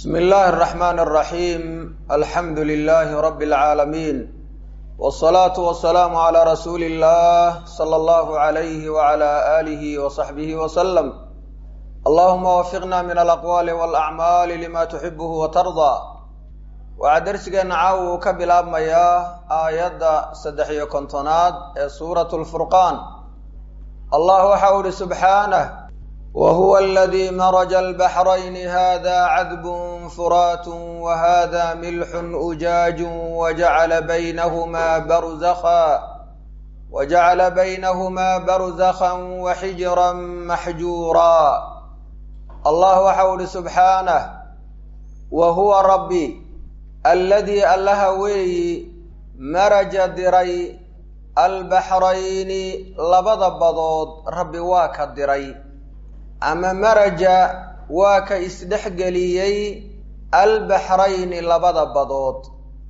بسم الله الرحمن الرحيم الحمد لله رب العالمين والصلاة والسلام على رسول الله صلى الله عليه وعلى آله وصحبه وسلم اللهم وفقنا من الأقوال والأعمال لما تحبه وترضى waxaa darsigeena caawa uu ka bilaabmayaa aayadda saddex iyo kontonaad ee suuratu lfurqaan allah waxa u ihi subxaanah wa huwa aladii maraja albaxrayni hada cadbun furaatun wa hada milxun ujaajun wajacala baynahumaa barzakha wajacala baynahumaa barzakhan wa xijran maxjuura allah waxa u ihi subxaanah wa huwa rabbi alladii allaha weeyi maraja diray albaxrayni labada badood rabbi waa ka diray ama maraja waa ka isdhexgeliyey albaxrayni labada badood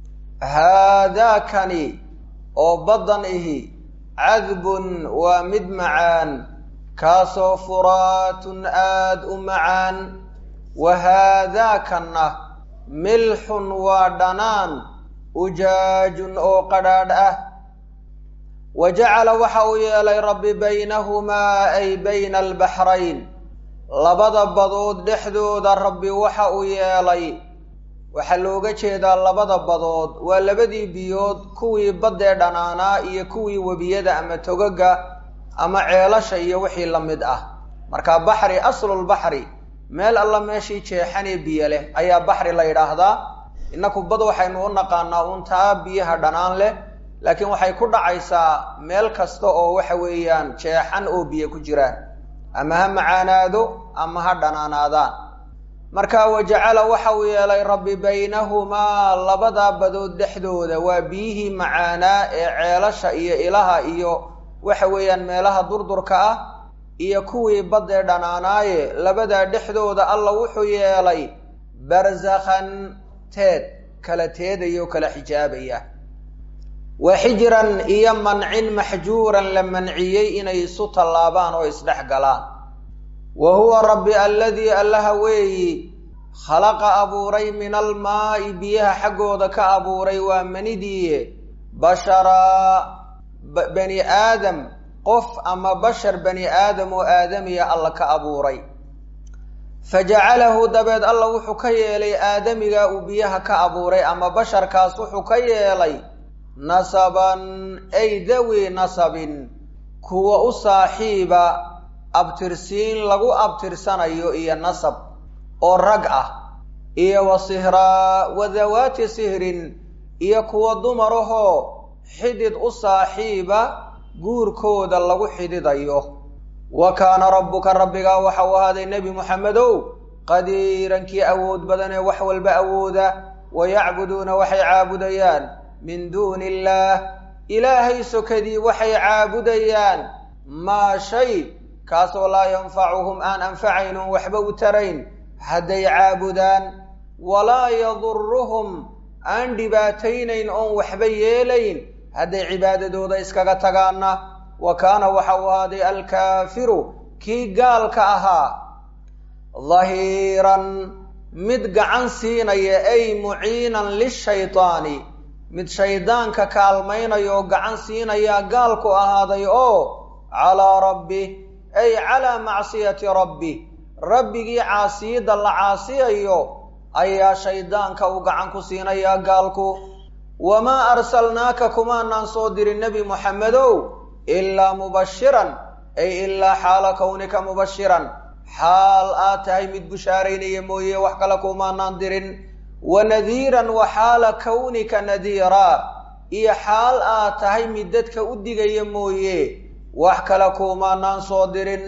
haadaakani oo baddan ihi cadbun waa mid macaan kaasoo furaatun aada u macaan wa haadaakanna milxun waa dhanaan ujaajun oo qadhaadh ah wa jacala waxa uu yeelay rabbi baynahumaa ay bayna albaxrayn labada badood dhexdooda rabbi waxa uu yeelay waxaa looga jeedaa labada badood waa labadii biyood kuwii baddee dhanaanaa iyo kuwii webiyada ama togaga ama ceelasha iyo wixii la mid ah marka baxri aslulbaxri meel alla meeshii jeexanee biyo leh ayaa baxri la yidhaahdaa innaku bad waxaynu u naqaanaa untaa biyaha dhanaan leh laakiin waxay ku dhacaysaa meel kasta oo waxa weeyaan jeexan oo biyo ku jiraan ama ha macaanaado ama ha dhanaanaadaan marka wajacala waxa uu yeelay rabbi baynahumaa labadaa badood dhexdooda waa biyihii macaanaa ee ceelasha iyo ilaha iyo waxa weeyaan meelaha durdurka ah iyo kuwii baddee dhanaanaaye labadaa dhexdooda alla wuxuu yeelay barzakhan teed kala teedaya oo kala xijaabaya wa xijran iyo mancin maxjuuran la manciyey inay isu tallaabaan oo isdhex galaan wa huwa rabbi alladii allaha weeyi khalaqa abuuray min almaa'i biyaha xaggooda ka abuuray waa manidiiye basharaa bani aadam qof ama bashar bani aadam oo aadamiya alla ka abuuray fa jacalahu dabeed alla wuxuu ka yeelay aadamiga uu biyaha ka abuuray ama basharkaas wuxuu ka yeelay nasaban ay dawi nasabin kuwa u saaxiiba abtirsiin lagu abtirsanayo iyo nasab oo rag ah iyo wa sihraa wa dawaati sihrin iyo kuwa dumarahoo xidid u saaxiiba guurkooda lagu xididayo wa kaana rabbuka rabbigaa waxa uu ahaaday nebi moxamedow qadiirankii awood badan ee wax walba awooda wa yacbuduuna waxay caabudayaan min duuni illaah ilaahay sokadii waxay caabudayaan maa shay kaasoo laa yanfacuhum aan anfacaynun waxba u tarayn hadday caabudaan walaa yaduruhum aan dhibaataynayn oon waxba yeelayn hadday cibaadadooda iskaga tagaanna wa kaana waxa uu ahaaday alkaafiru kii gaalka ahaa dahiiran mid gacan siinaya ay muciinan lishaytaani mid shaydaanka kaalmaynaya oo gacan siinaya gaalku ahaaday oo calaa rabbi ay calaa macsiyati rabbi rabbigii caasiyadda la caasiyayo ayaa shaydaanka uu gacan ku siinayaa gaalku wamaa arsalnaaka kumaanaan soo dirin nebi moxamedow ilaa mubashiran ay ilaa xaala kownika mubashiran xaal aad tahay mid bushaaraynaya mooye wax kale kumaanaan dirin wa nadiiran wa xaala kownika nadiiraa iyo xaal aad tahay mid dadka u digaya mooye wax kale kumaanaan soo dirin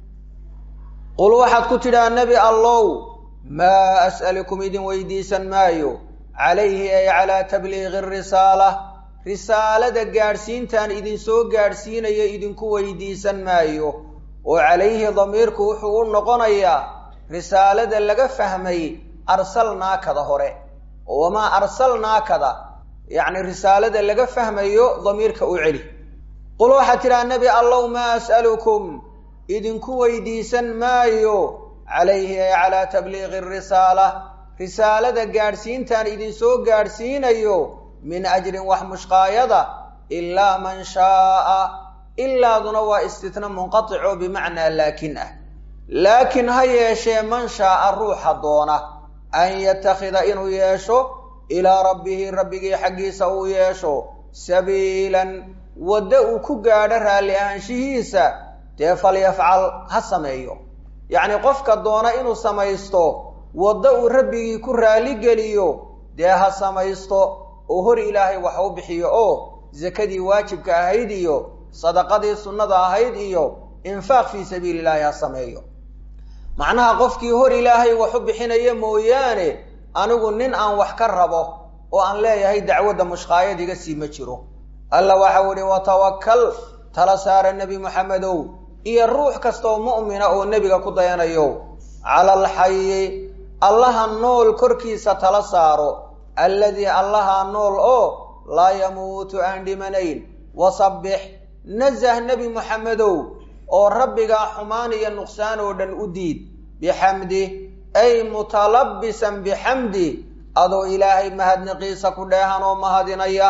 qul waxaad ku tidhaha nebi allow maa as'alukum idin weydiisan maayo calayhi ay calaa tabliiqi risaala risaalada gaadhsiintaan idinsoo gaadhsiinaya idinku weydiisan maayo oo calayhi damiirku wuxuu u noqonayaa risaalada laga fahmay arsalnaakada hore oo wamaa arsalnaakada yacni risaalada laga fahmayo damiirka u celi qul waxaad tidhaha nebi allow maa as'alukum idinku weydiisan maayo calayhi ay calaa tabliiqi risaala risaalada gaadhsiintaan idinsoo gaadhsiinayo min ajrin wax mushqaayada ilaa man shaaa ilaaduna waa istitna munqatic oo bimacnaa laakin ah laakiin ha yeeshee man shaaa ruuxa doona an yatakhida inuu yeesho ilaa rabbihi rabbigii xaggiisa uu yeesho sabiilan waddo uu ku gaadho raalli ahaanshihiisa dee falyafcal ha sameeyo yacni qofka doona inuu samaysto waddo uu rabbigii ku raalligeliyo dee ha samaysto oo hor ilaahay wax u bixiyo oo sakadii waajibka ahayd iyo sadaqadii sunnada ahayd iyo infaaq fii sabiili illaahi ha sameeyo macnaha qofkii hor ilaahay wax u bixinaya mooyaane anigu nin aan wax ka rabo oo aan leeyahay dacwadda mushqaayad iga sii ma jiro alla waxau ihi watawakal tala saara nebi moxamedow iyo ruux kastaoo mu'mina oo nebiga ku dayanayo cala alxayi allaha nool korkiisa tala saaro alladii allaha nool oo laa yamuutu aan dhimanayn wasabbix nasah nebi moxamedow oo rabbigaa xumaan iyo nuqsaan oo dhan u diid bixamdi ay mutalabbisan bixamdi adoo ilaahay mahadniqiisa ku dheehan oo mahadinaya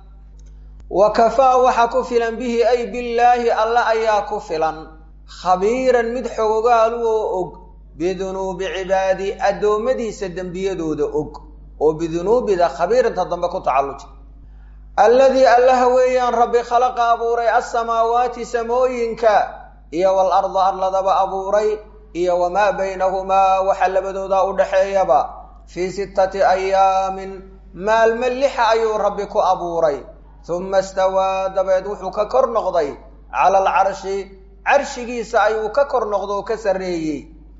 wa kafaa waxa ku filan bihi ay billaahi alla ayaa ku filan khabiiran mid xogogaalu oo og bidunuubi cibaadi addoommadiisa dembiyadooda og oo bidunuubida khabiiranta dambe ku tacalluja alladii allaha weeyaan rabbi khalaqa abuuray alsamaawaati samooyinka iyo walarda arladaba abuuray iyo wamaa baynahumaa waxa labadooda u dhaxeeyaba fii sittati ayaamin maalmo lixa ayuu rabbi ku abuuray uma istawaa dabeed wuxuu ka kor noqday cala alcarshi carshigiisa ayuu ka kor noqdo oo ka sarreeyey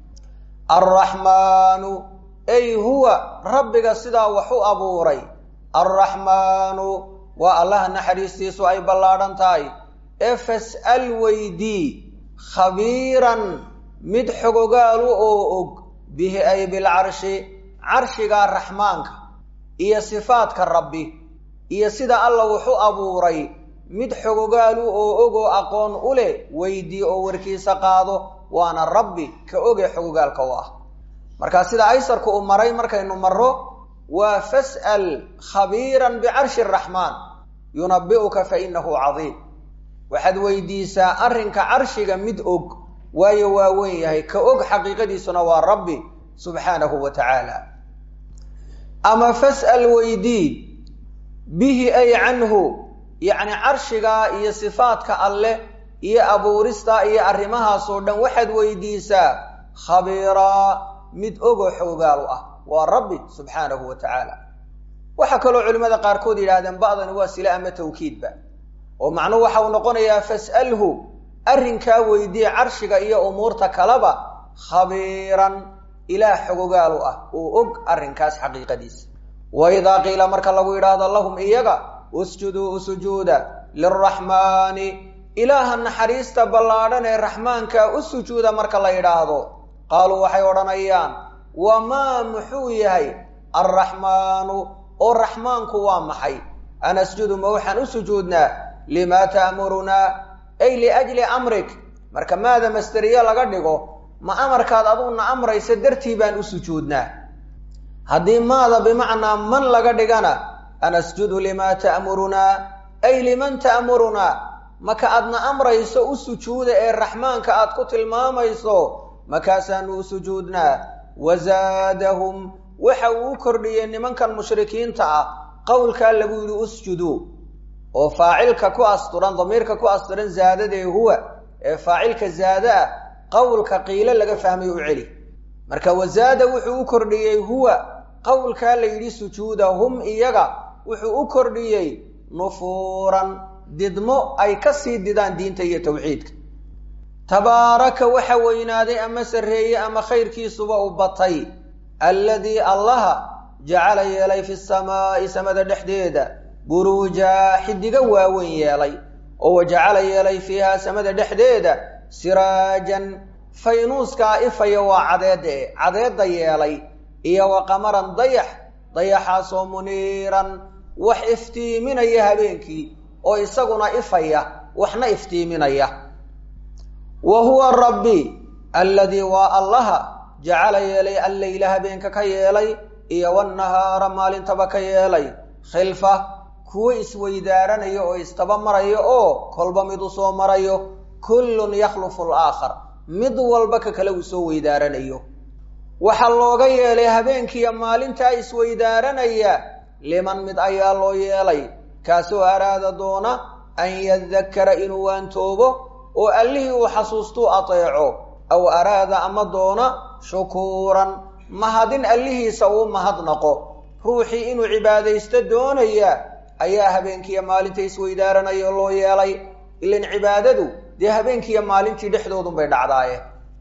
alraxmaanu ay huwa rabbiga sidaa wax u abuuray alraxmaanu waa allaha naxariistiisu ay ballaadhan tahay ee fas'al weydii khabiiran mid xogogaalu oo og bihi ay bilcarshi carshigaa raxmaanka iyo sifaadka rabbi iyo sida alla wuxu abuuray mid xogogaalu oo og oo aqoon u leh weydii oo warkiisa qaado waana rabbi ka oge xogogaalka u ah marka sida aysarku uu maray markaynu marro waa fas'al khabiiran bicarshi araxmaan yunabi'uka fa innahu cadiim waxaad weydiisaa arrinka carshiga mid og waayo waa weyn yahay ka og xaqiiqadiisuna waa rabbi subxaanahu wa tacaala ama fas'al weydii bihi ay canhu yacni carshigaa iyo sifaadka alleh iyo abuuristaa iyo arrimahaasoo dhan waxaad weydiisaa khabiiraa mid ogoo xoogaal ah waa rabbi subxaanahu wa tacaala waxaa kaloo culimmada qaarkood yidhahdeen ba'dani waa sile ama tawkiidba oo macnuhu waxa uu noqonayaa fas'alhu arrinkaa weydiye carshiga iyo umuurta kaleba khabiiran ilaah xogogaalu ah uu og arrinkaas xaqiiqadiisa wa idaa qiila marka lagu yidhaahdo lahum iyaga usjuduu usujuuda lilraxmaani ilaaha naxariista ballaadhan ee raxmaanka u sujuuda marka la yidhaahdo qaaluu waxay odhanayaan wamaa muxuu yahay alraxmaanu oo raxmaanku waa maxay anasjudu ma waxaan u sujuudnaa limaa ta'murunaa ay liajli amrik marka maada masteriye laga dhigo ma amarkaad aduguna amraysa dartii baan u sujuudnaa haddii maada bimacnaa man laga dhigana anasjudu limaa ta'murunaa ay liman ta'murunaa maka aadna amrayso u sujuuda ee raxmaanka aad ku tilmaamayso makaasaanu u sujuudnaa wazaadahum waxa uu u kordhiyey nimankan mushrikiinta ah qowlkaa lagu yidhi usjuduu oo faacilka ku asturan damiirka ku asturan zaadadee huwa ee faacilka zaada ah qowlka qiilo laga fahmay u celi marka wazaada wuxuu u kordhiyey huwa qowlkaa la yidhi sujuuda hum iyaga wuxuu u kordhiyey nufuuran didmo ay ka sii didaan diinta iyo tawxiidka tabaaraka waxa weynaaday ama sarreeyey ama khayrkiisuba u batay alladii allaha jacala yeelay fi samaa'i samada dhexdeeda buruuja xidiga waaweyn yeelay oo wajacala yeelay fiihaa samada dhexdeeda siraajan faynuuskaa ifaya waa cadeedda e cadeedda yeelay iyo wa qamaran dayax dayaxaasoo muniiran wax iftiiminaya habeenkii oo isaguna ifaya waxna iftiiminaya wa huwa rabbi alladii waa allaha jacala yeelay alleyla habeenka ka yeelay iyo wannahaara maalintaba ka yeelay khilfa kuwo isweydaaranaya oo istaba maraya oo kolba mid u soo marayo kullun yakhlufu alaakhar mid walba ka kale uu soo weydaaranayo waxaa looga yeelay habeenkiiyo maalintaa isweydaaranaya liman mid ayaa loo yeelay kaasoo araada doona an yadakara inuu waantoobo oo allihii uu xasuustuu ateeco aw araada ama doona shukuuran mahadin allihiisa uu mahadnaqo ruuxii inuu cibaadaysto doonaya ayaa habeenkiiyo maalinta isweydaaranaya loo yeelay ilan cibaadadu dee habeenkiiyo maalintii dhexdoodunbay dhacdaaye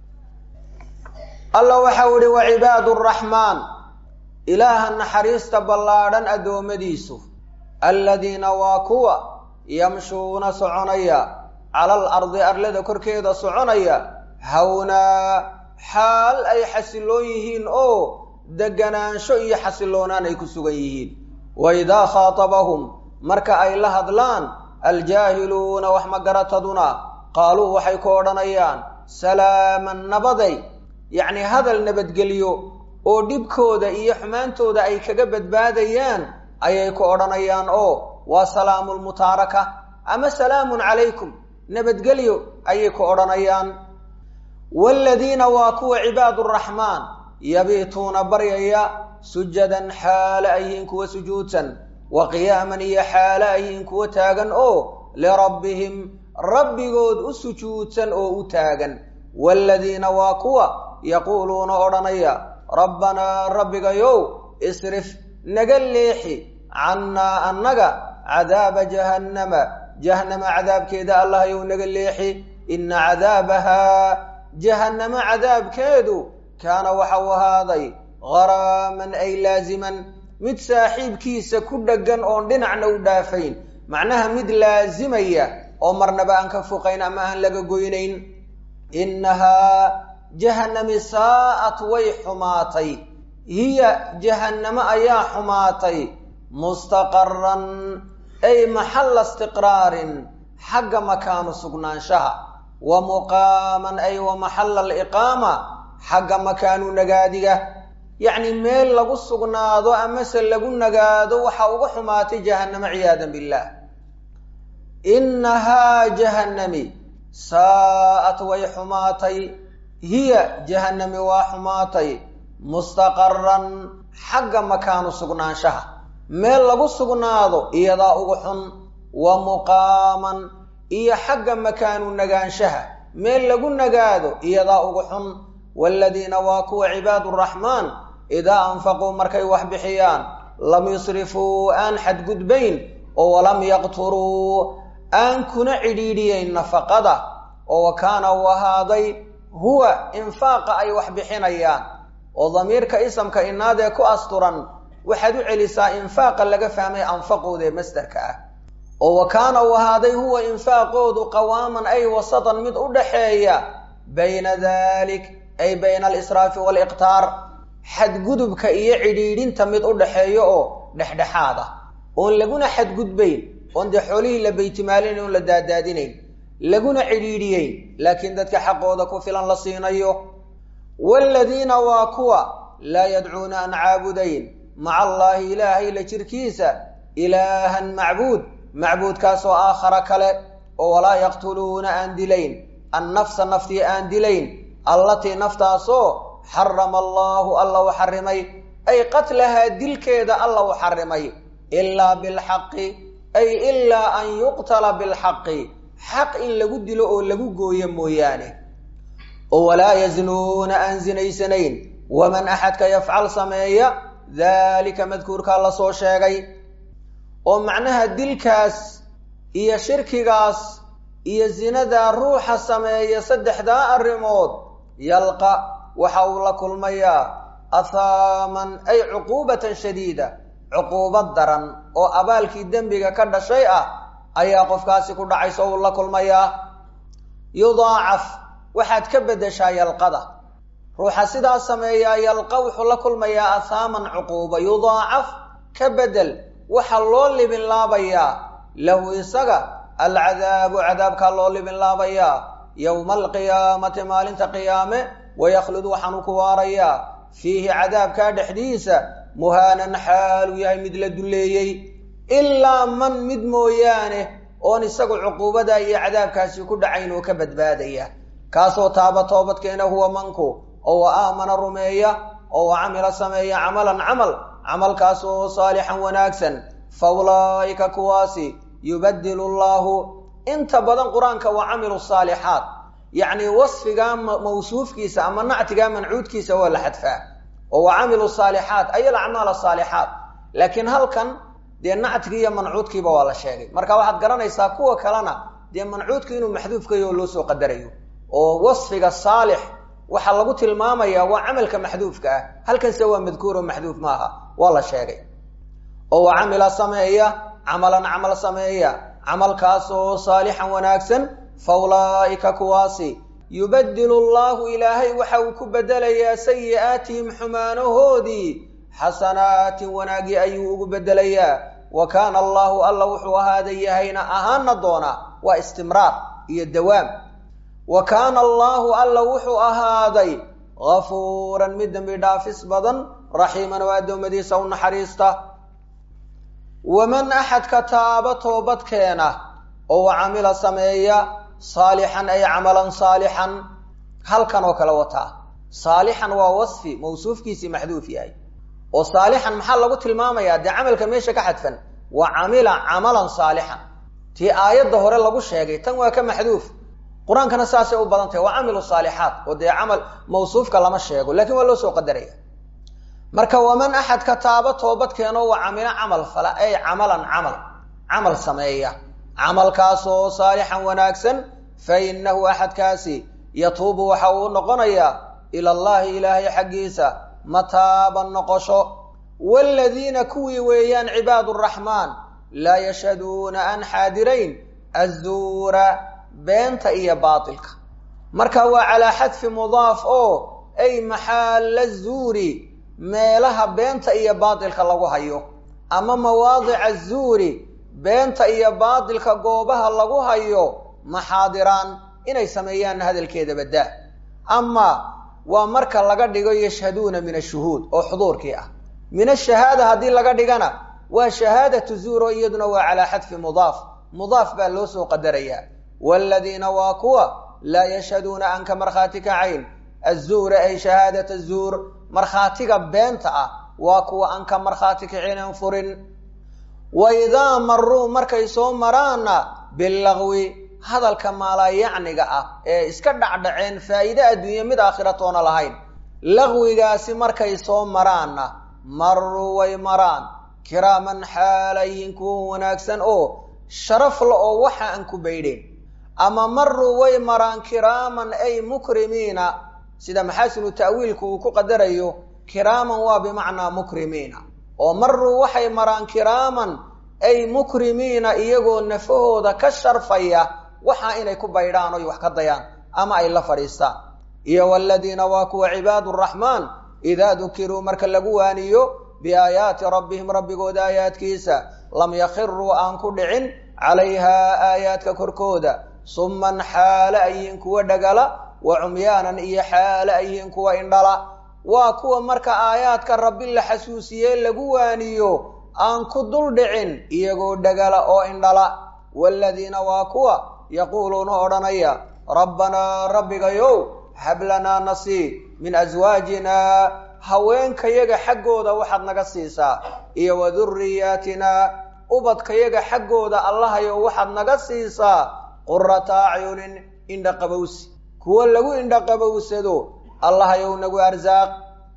alla waxau ihi wa cibaadu raxmaan ilaaha naxariista ballaadhan addoommadiisu alladiina waa kuwa yamshuuna soconaya cala al ardi arlada korkeeda soconaya hawnaa xaal ay xasiloon yihiin oo deganaansho iyo xasiloonaan ay ku sugan yihiin wa idaa khaatabahum marka ay la hadlaan aljaahiluuna wax magarataduna qaaluu waxay ku odhanayaan salaaman nabaday yacni hadal nabadgelyo oo dhibkooda iyo xumaantooda ay kaga badbaadayaan ayay ku odhanayaan oo waa salaamu lmutaaraka ama salaamun calaykum nabadgelyo ayay ku odhanayaan waaladiina waa kuwa cibaadu raxmaan yabiituuna baryaya sujadan xaale ayihiin kuwa sujuudsan wa qiyaaman iyo xaale ayihiin kuwa taagan oo lirabbihim rabbigood u sujuudsan oo u taagan waaladiina waa kuwa yaquuluuna odhanaya rabbanaa rabbigayow isrif naga leexi cannaa annaga cadaaba jahannama jahannama cadaabkeeda allahyow naga leexi ina cadaabahaa jahannamo cadaabkeedu kaana waxau ahaaday gharaaman ay laasiman mid saaxiibkiisa ku dheggan oon dhinacna u dhaafayn macnaha mid laasimaya oo marnaba aan ka foqayn ama aan laga goynayn innahaa jahannami saa'at way xumaatay hiya jahannamo ayaa xumaatay mustaqaran ay maxalla istiqraarin xagga makaanu sugnaanshaha wa muqaaman ay wa maxalla aliqaama xagga makaanu nagaadiga yacni meel lagu sugnaado amase lagu nagaado waxa uga xumaatay jahannamo ciyaadan billaah innahaa jahannami saa'at way xumaatay hiya jahannami waa xumaatay mustaqaran xagga makaanu sugnaanshaha meel lagu sugnaado iyadaa ugu xun wa muqaaman iyo xagga makaanu nagaanshaha meel lagu nagaado iyadaa ugu xun waaladiina waa kuwa cibaadu raxmaan idaa anfaquu markay wax bixiyaan lam yusrifuu aan xadgudbayn oo walam yaqturuu aan kuna cidhiidhiyeyn nafaqada oo wa kaana uu ahaaday huwa infaaqa ay wax bixinayaan oo damiirka isamka inaadee ku asturan waxaad u celisaa infaaqa laga fahmay anfaqooda ee masdarka ah oo wa kaana uu ahaaday huwa infaaqoodu qawaaman ay wasatan mid u dhaxeeya bayna dalik ay bayna alisraafi waaliqtaar xadgudubka iyo cidhiidhinta mid u dhaxeeyo oo dhexdhexaad ah oon laguna xadgudbayn oon dee xoolihii la baytimaalinayn oon la daadaadinayn laguna cidhiidhiyeyn laakiin dadka xaqooda ku filan la siinayo waaladiina waa kuwa laa yadcuuna an caabudayn maca allaahi ilaahay la jirkiisa ilaahan macbuud macbuudkaasoo aakhara kale oo walaa yaqtuluuna aan dilayn annafsa naftii aan dilayn allatii naftaasoo xarama allaahu alla u xarimay ay qatlahaa dilkeeda alla u xarimay ilaa bilxaqi ay ilaa an yuqtala bilxaqi xaq in lagu dilo oo lagu gooyo mooyaane oo walaa yaznuuna aan sinaysanayn waman axadka yafcal sameeya daalika madkuurkaa lasoo sheegay oo macnaha dilkaas iyo shirkigaas iyo zinadaa ruuxa sameeya saddexdaa arrimood yalqa waxa uu la kulmayaa athaaman ay cuquubatan shadiida cuquubad daran oo abaalkii dembiga ka dhashay ah ayaa qofkaasi ku dhacaysa uu la kulmayaa yudaacaf waxaad ka beddeshaa yalqada ruuxa sidaa sameeyaa yalqa wuxuu la kulmayaa athaaman cuquuba yudaacaf ka beddel waxaa loo libin laabayaa lahu isaga alcadaabu cadaabkaa loo libin laabayaa yowma alqiyaamati maalinta qiyaame wayakhludu waxaanu ku waarayaa fiihi cadaabkaa dhexdiisa muhaanan xaaluu yahay mid la dulleeyey ilaa man mid mooyaane oon isagu cuquubada iyo cadaabkaasi ku dhacayn oo ka badbaadaya kaasoo taaba toobadkeena huwa manku oo wa aamana rumeeya oo wa camila sameeya camalan camal camalkaas oo saalixan wanaagsan fa ulaa'ika kuwaasi yubadilu llaahu inta badan qur-aanka wa camilu saalixaat yacni wasfigaa mawsuufkiisa ama nactigaa mancuudkiisa waa la xadfaa oo wa camilu saalixaat ay alacmaal asaalixaat laakiin halkan dee nactigii iyo mancuudkiiba waa la sheegay marka waxaad garanaysaa kuwa kalena dee mancuudku inuu maxduufkayo oo loo soo qadarayo oo wasfiga saalix waxaa lagu tilmaamayaa waa camalka maxduufka ah halkanse waa madkuur oo maxduuf maaha waa la sheegay oo wa camila sameeya camalan camal sameeya camalkaas oo saalixan wanaagsan fa ulaa'ika kuwaasi yubadilu allahu ilaahay waxa uu ku bedelayaa sayi'aatihim xumaanahoodii xasanaatin wanaagii ayuu ugu bedelayaa wa kaana allahu alla wuxuu ahaada yahayna ahaana doonaa waa istimraar iyo dawaam wa kaana allaahu alla wuxuu ahaaday gafuuran mid dembi dhaafis badan raxiiman oo addoommadiisa u naxariista waman axadka taaba toobadkeena oo wa camila sameeya saalixan ay camalan saalixan halkan oo kale wataa saalixan waa wasfi mawsuufkiisii maxduuf yahay oo saalixan maxaa lagu tilmaamayaa dee camalka meesha ka xadfan wa camila camalan saalixan tii aayadda hore lagu sheegay tan waa ka maxduuf qur-aankana saasay u badan tahay waa camilu saalixaat oo dee camal mawsuufka lama sheego lakiin waa loo soo qadaraya marka waman axadka taaba toobadkeenoo wa camila camal fala ay camalan camal camal sameeya camalkaasoo saalixan wanaagsan fa innahu axadkaasi yatuubu waxa uu noqonayaa ila allahi ilaahay xaggiisa mataaban noqosho waaladiina kuwii weeyaan cibaadu raxmaan laa yashhaduuna aan xaadirayn azuura beenta iyo baatilka marka waa calaa xadfi mudaaf oo ay maxaalla zuuri meelaha beenta iyo baatilka lagu hayo ama mawaadica zuuri beenta iyo baatilka goobaha lagu hayo maxaadiraan inay sameeyaan hadalkeeda baddaa ama waa marka laga dhigo yashhaduuna min ashuhuud oo xuduurkii ah min ashahaada haddii laga dhigana waa shahaadatu zuur oo iyaduna waa calaa xadfi mudaaf mudaaf baa loo soo qadarayaa waaladiina waa kuwa laa yashhaduuna aan ka markhaati kacayn azuura ay shahaadat azuur markhaatiga beenta ah waa kuwa aan ka markhaati kacinen furin wa idaa maruu markay soo maraanna bilagwi hadalka maalaayacniga ah ee iska dhacdhaceen faa'iide adduunye mid aakhiratoona lahayn lagwigaasi markay soo maraanna maruu way maraan kiraaman xaalayhin kuwa wanaagsan oo sharaf la oo waxa aan ku baydheen ama maruu way maraan kiraaman ay mukrimiina sida maxaasinu ta'wiilku uu ku qadarayo kiraaman waa bimacnaa mukrimiina oo maruu waxay maraan kiraaman ay mukrimiina iyagoo nafahooda ka sharfaya waxa inay ku baydhaan oy wax ka dayaan ama ay la fadhiistaan iyo waladiina waa kuwa cibaadu raxmaan idaa dukiruu marka lagu waaniyo biaayaati rabbihim rabbigooda aayaadkiisa lam yakhiruu aan ku dhicin calayhaa aayaadka korkooda summan xaale ayyihiin kuwa dhagala wa cumyaanan iyo xaale ayyihiin kuwa indhala waa kuwa marka aayaadka rabbi la xasuusiyee lagu waaniyo aan ku dul dhicin iyagoo dhagala oo indhala waaladiina waa kuwa yaquuluuna odhanaya rabbanaa rabbigayow hablanaa nasii min aswaajinaa haweenkayaga xaggooda waxaad naga siisaa iyo wa duriyaatinaa ubadkayaga xaggooda allahayow waxaad naga siisaa qurata acyunin indhaqabowsi kuwa lagu indhaqabowsado allahayow nagu arsaaq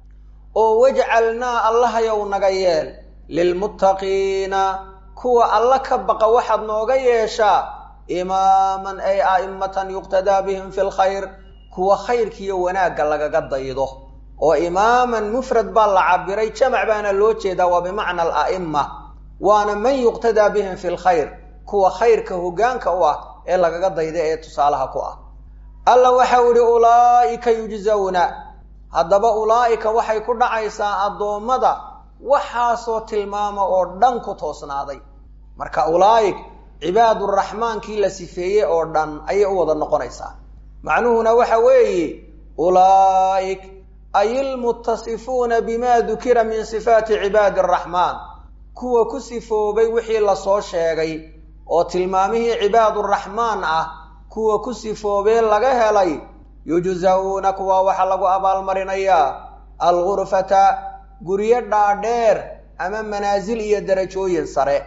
oo wajcalnaa allahayow naga yeel lilmuttaqiina kuwa alla ka baqa waxaad nooga yeeshaa imaaman ay a'immatan yuqtadaa bihim fi lkhayr kuwa khayrkiiyo wanaagga lagaga daydo oo imaaman mufrad baa la cabiray jamac baana loo jeedaa waa bimacna ala'imma waana man yuqtadaa bihim fi lkhayr kuwa khayrka hoggaanka u ah ee lagaga dayda ee tusaalaha ku ah alla waxau ihi ulaa'ika yujzawna haddaba ulaa'ika waxay ku dhacaysaa addoommada waxaasoo tilmaama oo dhan ku toosnaaday marka ulaa'ik cibaaduraxmaankii la sifeeyey oo dhan ayay u wada noqonaysaa macnuhuna waxa weeye ulaa'ik ay ilmuttasifuuna bima dukira min sifaati cibaadi araxmaan kuwa ku sifoobay wixii lasoo sheegay oo tilmaamihii cibaaduraxmaan ah kuwa ku sifoobee laga helay yujzawna kuwa waxaa lagu abaalmarinayaa algurfata guryo dhaadheer ama manaasil iyo darajooyin sare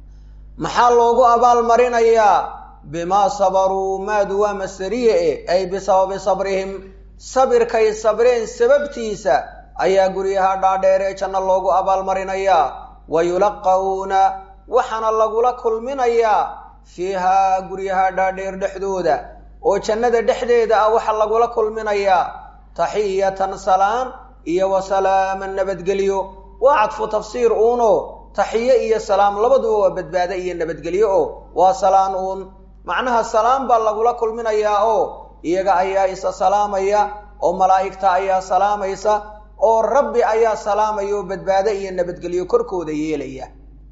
maxaa loogu abaalmarinayaa bimaa sabaruu maadu waa masariye e ay bisababi sabrihim sabirkay sabreen sababtiisa ayaa guryaha dhaadheer ee janno loogu abaalmarinayaa wa yulaqawna waxaana lagula kulminayaa fiihaa guryaha dhaadheer dhexdooda oo jannada dhexdeeda ah waxaa lagula kulminayaa taxiyatan salaan iyo wa salaaman nabadgelyo waa cadfu tafsiir uuno taxiye iyo salaam labaduba waa badbaado iyo nabadgelyo oo waa salaan uun macnaha salaam baa lagula kulminayaa oo iyaga ayaa isa salaamaya oo malaa'igta ayaa salaamaysa oo rabbi ayaa salaamaya oo badbaado iyo nabadgelyo korkooda yeelaya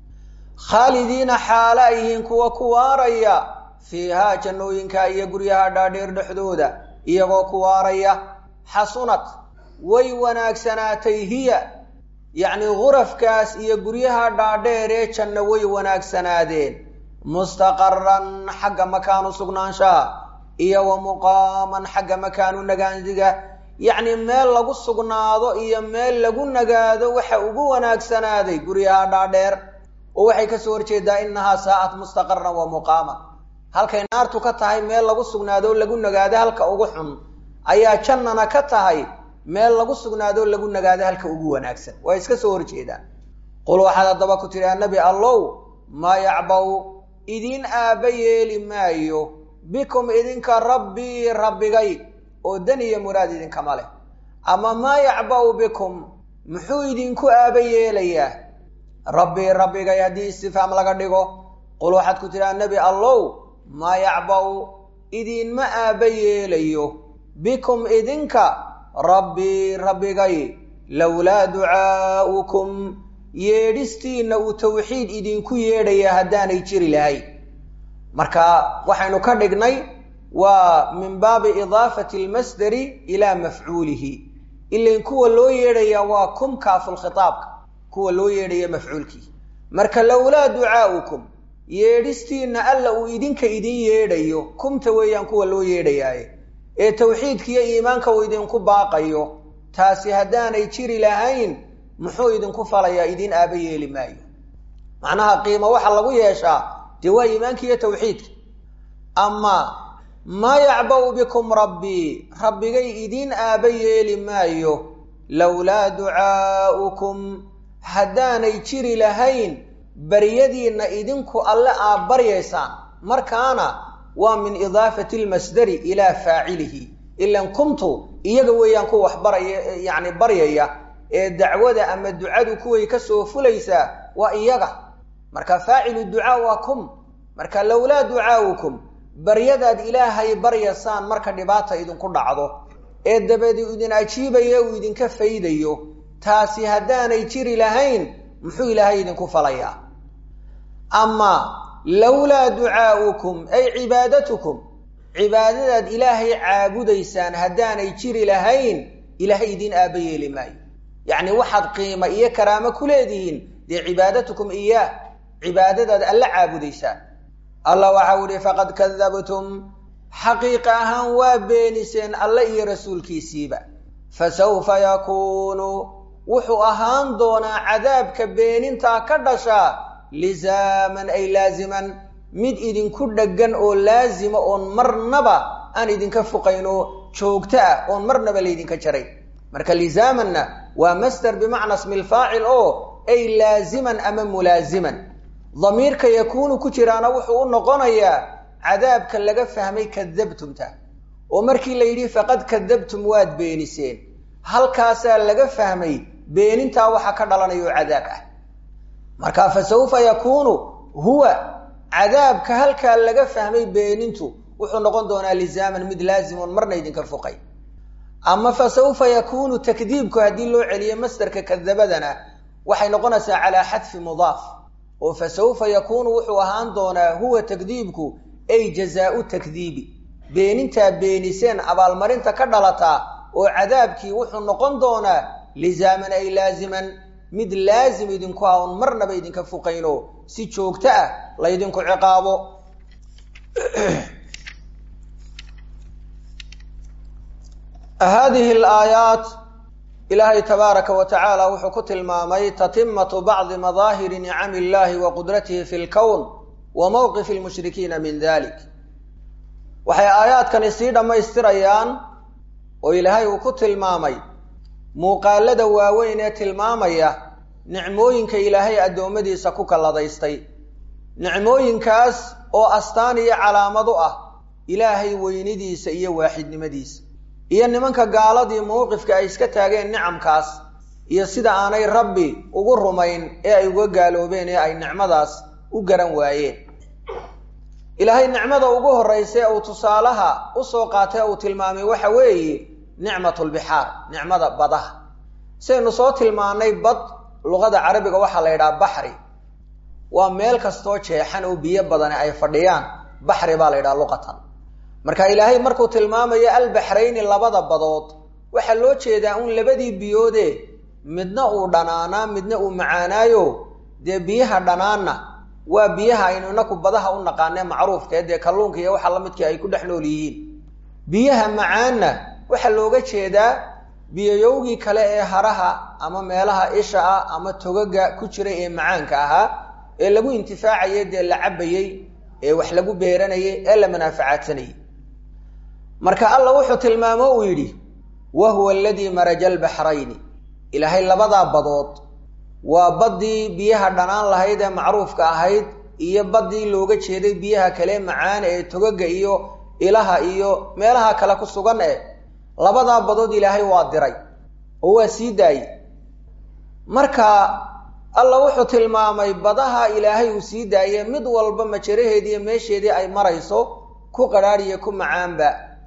khaalidiina xaala ay yihiin kuwa ku waaraya fiihaa jannooyinka iyo guryaha dhaadheer dhexdooda iyagoo ku waaraya xasunad way wanaagsanaatay hiya yacni gurafkaas iyo guryaha dhaadheer ee janno way wanaagsanaadeen mustaqaran xagga makaanu sugnaanshaha iyo wa muqaaman xagga makaanu nagaandiga yacni meel lagu sugnaado iyo meel lagu nagaado waxa ugu wanaagsanaaday guryaha dhaadheer oo waxay kasoo horjeedaa inahaa saa'at mustaqaran wa muqaaman halkay naartu ka tahay meel lagu sugnaado lagu nagaado halka ugu xun ayaa jannana ka tahay meel lagu sugnaado lagu nagaado halka ugu wanaagsan waa iska soo horjeedaan qul waxaad haddaba ku tidhi annabi allow maa yacbaw idiin aabba yeeli maayo bikum idinka rabbii rabbigay oo dan iyo muraad idinkama leh ama maa yacba'u bikum muxuu idinku aaba yeelayaa rabbii rabbigay haddii istifaam laga dhigo qul waxaad ku tidhaha nebi allow maa yacba'u idiinma aaba yeelayo bikum idinka rabbii rabbigay lowlaa ducaa'ukum yeedhistiinna uu tawxiid idinku yeedhaya haddaanay jiri lahayn marka waxaynu ka dhignay waa min baabi idaafati almasdari ilaa mafcuulihi ilain kuwa loo yeedhaya waa kum kaafulkhitaabka kuwa loo yeedhaya mafcuulkii marka lowlaa ducaa'ukum yeedhistiinna alla uu idinka idin yeedhayo kumta weeyaan kuwa loo yeedhayaaye ee tawxiidkiiyo iimaanka uu idinku baaqayo taasi haddaanay jiri lahayn muxuu idinku falayaa idin aaba yeeli maayo macnaha qiimo waxa lagu yeeshaa dee waa iimaanka iyo tawxiidka ama maa yacba'u bikum rabbii rabbigay idiin aaba yeeli maayo lowlaa ducaa'ukum haddaanay jiri lahayn baryadiinna idinku alle aad baryaysaan markaana waa min idaafati almasdari ilaa faacilihi ilan kumtu iyaga weeyaan ku wax baraya yacni baryaya ee dacwada ama ducadu kuway ka soo fulaysaa waa iyaga marka faacilu ducaa waa kum marka lowlaa ducaa'ukum baryadaad ilaahay baryasaan marka dhibaata idinku dhacdo ee dabadi idin ajiibaya uu idinka faydayo taasi haddaanay jiri lahayn muxuu ilaahay idinku falayaa ama lowlaa ducaa'ukum ay cibaadatukum cibaadadaad ilaahay caabudaysaan haddaanay jiri lahayn ilaahay idiin aaba yeeli maayo yacni waxaad qiima iyo karaamo ku leedihiin dee cibaadatukum iyaah cibaadadaad alla caabudaysaan allah waxau ihi faqad kadabtum xaqiiqa ahaan waa beeniseen alle iyo rasuulkiisiiba fasawfa yakuunu wuxuu ahaan doonaa cadaabka beenintaa ka dhashaa lisaaman ay laaziman mid idinku dheggan oo laazima oon marnaba aan idinka fuqayno joogto ah oon marnaba laydinka jaray marka lisaamanna waa masder bimacna smi lfaacil oo ay laaziman ama mulaaziman damiirka yakuunu ku jiraana wuxuu u noqonayaa cadaabka laga fahmay kadabtumta oo markii la yidhi faqad kadabtum waad beeniseen halkaasaa laga fahmay beenintaa waxa ka dhalanaya oo cadaab ah marka fa sawfa yakuunu huwa cadaabka halkaa laga fahmay beenintu wuxuu noqon doonaa lisaaman mid laazimoon marna idinka fuqay ama fa sawfa yakuunu takdiibku haddii loo celiyo masdarka kadabadana waxay noqonaysaa calaa xadfi mudaaf oo fa sawfa yakuunu wuxuu ahaan doonaa huwa takdiibku ay jazaau takdiibi beenintaa beeniseen abaalmarinta ka dhalataa oo cadaabkii wuxuu noqon doonaa lisaaman ay laaziman mid laazim idinku ah oon marnaba idinka fuqayno si joogto ah laydinku ciqaabo hadihi alaayaat ilaahay tabaaraka wa tacaala wuxuu ku tilmaamay tatimatu bacdi madaahiri nicami illahi wa qudratihi fi lkown wa mowqifi lmushrikiina min dalik waxay aayaadkani sii dhammaystirayaan oo ilaahay uu ku tilmaamay muuqaalada waaweyn ee tilmaamaya nicmooyinka ilaahay addoommadiisa ku kalladaystay nicmooyinkaas oo astaan iyo calaamad u ah ilaahay weynidiisa iyo waaxidnimadiisa iyo nimanka gaaladii mowqifka ay iska taageen nicamkaas iyo sida aanay rabbi ugu rumayn ee ay uga gaaloobeen ee ay nicmadaas u garan waayeen ilaahay nicmada ugu horraysa ee uu tusaalaha usoo qaatay uu tilmaamay waxa weeye nicmatulbixaar nicmada badaha sidaynu soo tilmaanay bad luqada carabiga waxaa la yidhaha baxri waa meel kastoo jeexan oo biyo badani ay fadhiyaan baxri baa la yidhaha luqatan marka ilaahay markuu tilmaamayo albaxrayni labada badood waxaa loo jeedaa un labadii biyoode midna uu dhanaanaa midna uu macaanaayo dee biyaha dhanaanna waa biyaha aynu inaku badaha u naqaanee macruufkae dee kalluunka iyo waxa lamidkii ay ku dhex nool yihiin biyaha macaanna waxaa looga jeedaa biyoyowgii kale ee haraha ama meelaha isha ah ama togaga ku jiray ee macaanka ahaa ee lagu intifaacayay dee la cabayey ee wax lagu beeranayay ee la manaafacaadsanayay marka alla wuxuu tilmaamo uu yidhi wa huwa aladii maraja albaxrayni ilaahay labadaa badood waa baddii biyaha dhanaan lahayd ee macruufka ahayd iyo baddii looga jeeday biyaha kale macaan ee togaga iyo ilaha iyo meelaha kale ku sugan eh labadaa badood ilaahay waa diray oo waa sii daayey marka alla wuxuu tilmaamay badaha ilaahay uu sii daaye mid walba majaraheediiyo meesheedii ay marayso ku qadhaadhiyo ku macaanba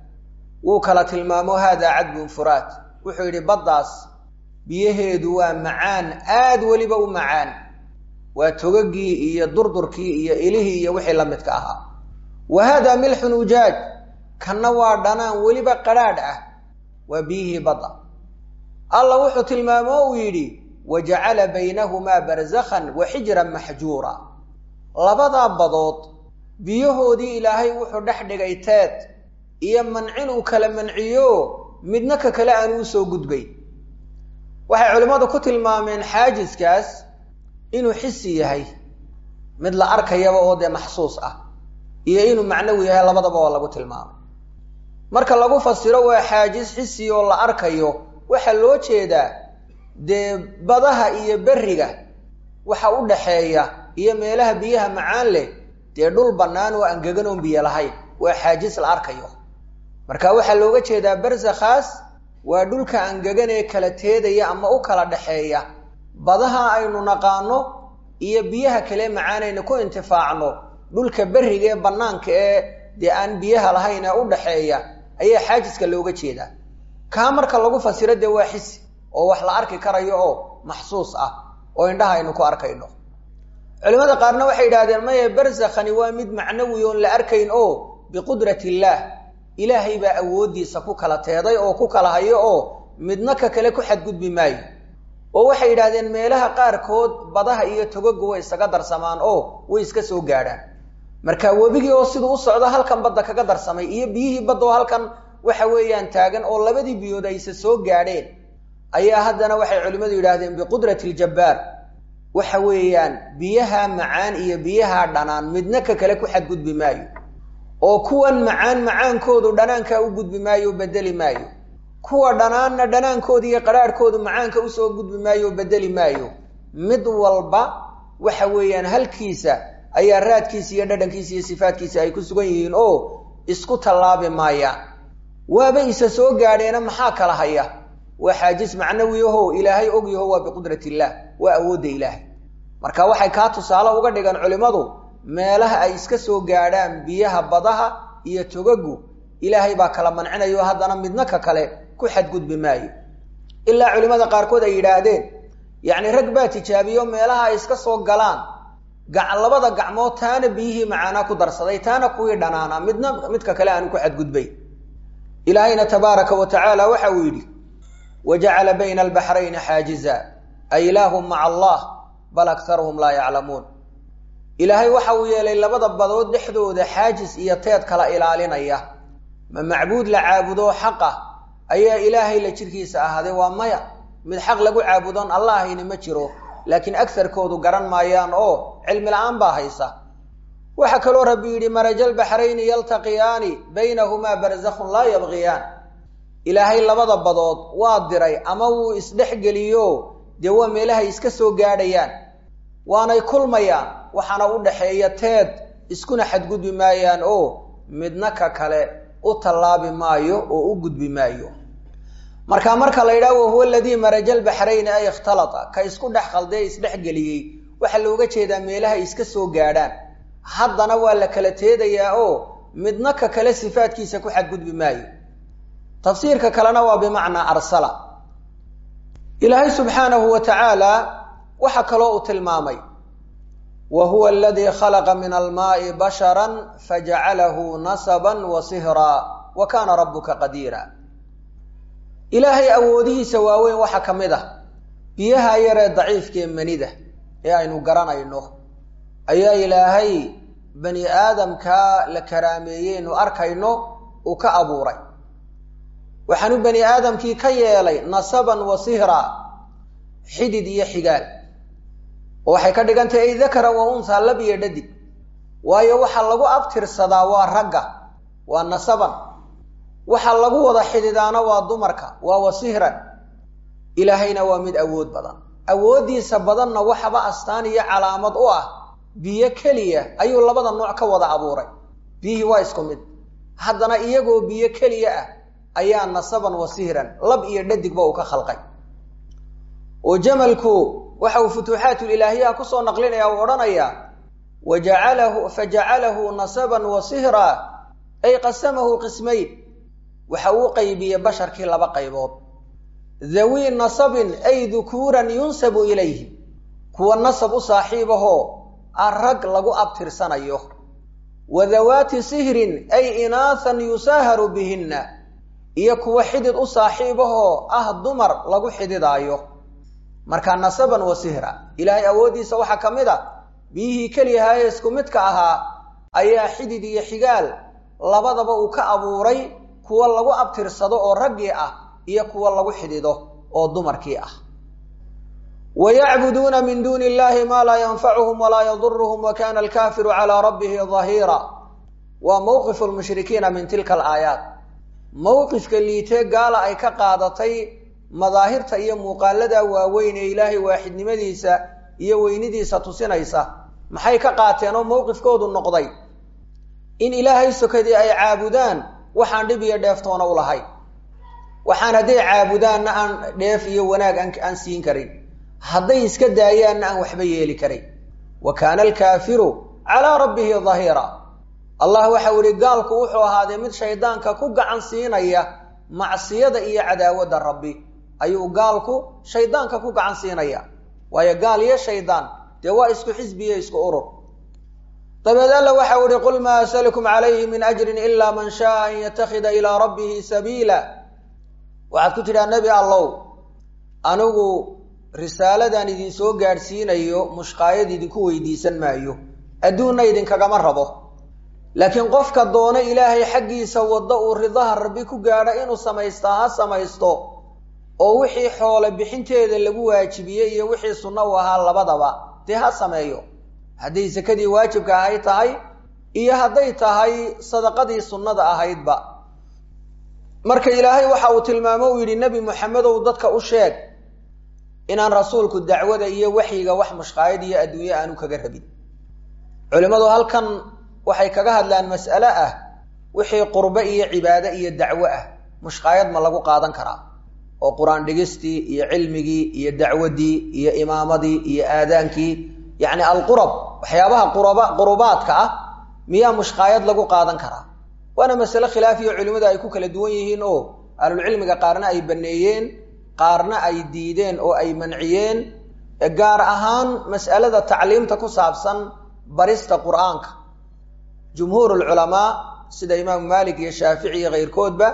wuu kala tilmaamo haadaa cadbun furaat wuxuu yidhi baddaas biyaheedu waa macaan aad weliba u macaan waa togagii iyo durdurkii iyo ilihii iyo wixii la midka ahaa wa haadaa milxun ujaaj kanna waa dhanaan weliba qadhaadh ah waa biyihii badda alla wuxuu tilmaamo uu yidhi wa jacala baynahumaa barzakhan wa xijran maxjuura labadaa badood biyahoodii ilaahay wuxuu dhex dhigay teed iyo mancin uu kala manciyo midna ka kale aan uu soo gudbay waxay culimmadu ku tilmaameen xaajiskaas inuu xisi yahay mid la arkayaba oo dee maxsuus ah iyo inuu macnawi yahay labadaba waa lagu tilmaamay marka lagu fasiro waa xaajis xisi oo la arkayo waxaa loo jeedaa dee badaha iyo berriga waxa u dhaxeeya iyo meelaha biyaha macaan leh dee dhul bannaan oo angegan oon biyo lahayn waa xaajis la arkayo marka waxaa looga jeedaa barsakhaas waa dhulka angegan ee kala teedaya ama u kala dhaxeeya badaha aynu naqaano iyo biyaha kale macaanayna ku intifaacno dhulka berriga ee bannaanka ee dee aan biyaha lahayn ee u dhaxeeya ayaa xaajiska looga jeedaa kaa marka lagu fasiro dee waa xisi oo wax la arki karayo oo maxsuus ah oo indhaha aynu ku arkayno culimada qaarna waxay yidhahdeen maya barsakhani waa mid macnawi oon la arkayn oo biqudrat illaah ilaahay baa awooddiisa ku kala teeday oo ku kala hayo oo midna ka kale ku xadgudbi maayo oo waxay yidhahdeen meelaha qaarkood badaha iyo togaga way isaga darsamaan oo way iska soo gaadhaan marka webigii oo siduu u socdo halkan badda kaga darsamay iyo biyihii badda oo halkan waxa weeyaan taagan oo labadii biyood ayse soo gaadheen ayaa haddana waxay culimmadu yidhaahdeen biqudrati iljabbaar waxa weeyaan biyaha macaan iyo biyaha dhanaan midna ka kale ku xadgudbi maayo oo kuwan macaan macaankoodu dhanaankaa u gudbi maayo o bedeli maayo kuwa dhanaanna dhanaankooda iyo qadhaadhkoodu macaanka usoo gudbi maayo o bedeli maayo mid walba waxa weeyaan halkiisa ayaa raadkiisa iyo dhadhankiisa iyo sifaadkiisa ay ku sugan yihiin oo isku tallaabi maayaan waaba isa soo gaadheena maxaa kala haya waa xaajis macnawi aho ilaahay og yaho waa biqudrat illaah waa awoodda ilaahay marka waxay kaa tusaale uga dhigan culimmadu meelaha ay iska soo gaadhaan biyaha badaha iyo togagu ilaahay baa kala mancinayo haddana midna ka kale ku xadgudbi maayo ilaa culimmada qaarkood ay yidhaahdeen yacni rag baa tijaabiyo meelaha ay iska soo galaan labada gacmood taana biyihii macaanaa ku darsaday taana kuwii dhanaanaa midna midka kale aanu ku xadgudbay ilaahayna tabaaraka wa tacaala waxa uu yidhi wajacala bayna albaxrayni xaajiza a ilaahum maca allah bal aktaruhum laa yaclamuun ilaahay waxa uu yeelay labada badood dhexdooda xaajis iyo teed kala ilaalinaya ma macbuud la caabudo xaqa ayaa ilaahay la jirkiisa ahaaday waa maya mid xaq lagu caabudoon allahayni ma jiro laakiin agarkoodu garan maayaan oo cilmi la-aan baa haysa waxaa kaloo rabbi yidhi marajalbaxrayni yaltaqiyaani baynahumaa barzakhun laa yabqiyaan ilaahay labada badood waa diray ama wuu isdhexgeliyo dee waa meelahay iska soo gaadhayaan waanay kulmayaan waxaana u dhaxeeya teed iskuna xadgudbi maayaan oo midna ka kale u tallaabi maayo oo u gudbi maayo marka marka la yidhaha wahuwa aladii marajalbaxrayni ay ikhtalata ka isku dhex khaldee isdhexgeliyey waxaa looga jeedaa meelahay iska soo gaadhaan haddana waa la kala teedayaa oo midna ka kale sifaadkiisa ku xadgudbi maayo tafsiirka kalena waa bimacnaa arsala ilaahay subxaanahu wa tacaala waxaa kaloo uu tilmaamay wa huwa aladii khalaqa min almaai bashara fajacalahu nasaban wa sihraa wa kaana rabuka qadiira ilaahay awoodihiisa waaweyn waxaa ka mid ah biyaha yaree daciifkaee manida ee aynu garanayno ayaa ilaahay bani aadamkaa la karaameeyeynu arkayno uu ka abuuray waxaanu bani aadamkii ka yeelay nasaban wa sihraa xidid iyo xigaal oo waxay ka dhigan tahay ay dakaran wa unhaa lab iyo dhadig waayo waxaa lagu abtirsadaa waa ragga waa nasaban waxaa lagu wada xididaana waa dumarka waa wasihran ilaahayna waa mid awood badan awooddiisa badanna waxaba astaan iyo calaamad u ah biyo keliya ayuu labada nooc ka wada abuuray biyihii waa isku mid haddana iyagoo biyo keliya ah ayaa nasaban wasihran lab iyo dhadigba uu ka khalqay oo jamalku waxa uu futuuxaatulilaahiyaha kusoo naqlinaya uu odhanayaa wajacalahu fajacalahu nasaban wa sihra ay qasamahu qismayn waxa uu qaybiyey basharkii laba qaybood dhawii nasabin ay dukuuran yunsabu ilayhi kuwa nasab u saaxiibahoo aan rag lagu abtirsanayo wa dawaati sihrin ay inaathan yusaaharu bihinna iyo kuwa xidid u saaxiibahoo ah dumar lagu xididaayo markaa nasaban wa sihra ilaahay awooddiisa waxaa ka mid a biyihii keliyahaye isku midka ahaa ayaa xidid iyo xigaal labadaba uu ka abuuray kuwa lagu abtirsado oo raggii ah iyo kuwa lagu xidido oo dumarkii ah wa yacbuduuna min duuni illahi maa laa yanfacuhum walaa yaduruhum wa kana alkaafiru calaa rabbihi dahiira waa mowqifu lmushrikiina min tilka alaayaat mowqifka liitee gaala ay ka qaadatay madaahirta iyo muuqaalada waaweyn ee ilaahay waaxidnimadiisa iyo weynidiisa tusinaysa maxay ka qaateen oo mowqifkoodu noqday in ilaahay sokadii ay caabudaan waxaan dhib iyo dheeftoona u lahayn waxaan hadday caabudaanna aan dheef iyo wanaag aan siin karin hadday iska daayaanna aan waxba yeeli karin wa kaana alkaafiru calaa rabbihi dahiira allah waxau ihi gaalku wuxuu ahaaday mid shaydaanka ku gacan siinaya macsiyada iyo cadaawadda rabbi ayuu gaalku shaydaanka ku gacan siinaya waayo gaal iyo shaydaan dee waa isku xisbiyo isku urur dabeed alla waxau ihi qul maa asalukum calayhi min ajrin ila man shaaa an yattakhida ilaa rabbihi sabiila waxaad ku tidhaha nebi allow anigu risaaladan idinsoo gaadhsiinayo mushqaayad idinku weydiisan maayo adduunna idinkagama rabo laakiin qofka doona ilaahay xaggiisa waddo uu ridaha rabbi ku gaadho inuu samaystaa ha samaysto oo wixii xoole bixinteeda lagu waajibiyey iyo wixii sunno u ahaa labadaba dee ha sameeyo hadday sakadii waajibka ahayd tahay iyo hadday tahay sadaqadii sunnada ahaydba marka ilaahay waxa uu tilmaamo uu yidhi nebi moxamedow dadka u sheeg inaan rasuulku dacwada iyo waxyiga wax mushqaayad iyo adduunye aanu kaga rabin culimmadu halkan waxay kaga hadlaan mas'ale ah wixii qurbe iyo cibaade iyo dacwo ah mushqaayad ma lagu qaadan karaa oo qur-aan dhigistii iyo cilmigii iyo dacwaddii iyo imaamadii iyo aadaankii yacni alqurab waxyaabaha quraba qurubaadka ah miyaa mushqaayad lagu qaadan karaa waana masale khilaafiyo culimmadu ay ku kala duwan yihiin oo ahlulcilmiga qaarna ay baneeyeen qaarna ay diideen oo ay manciyeen gaar ahaan mas'alada tacliimta ku saabsan barista qur-aanka jumhuur lculamaa sida imaamu maalik iyo shaafici iyo keyrkoodba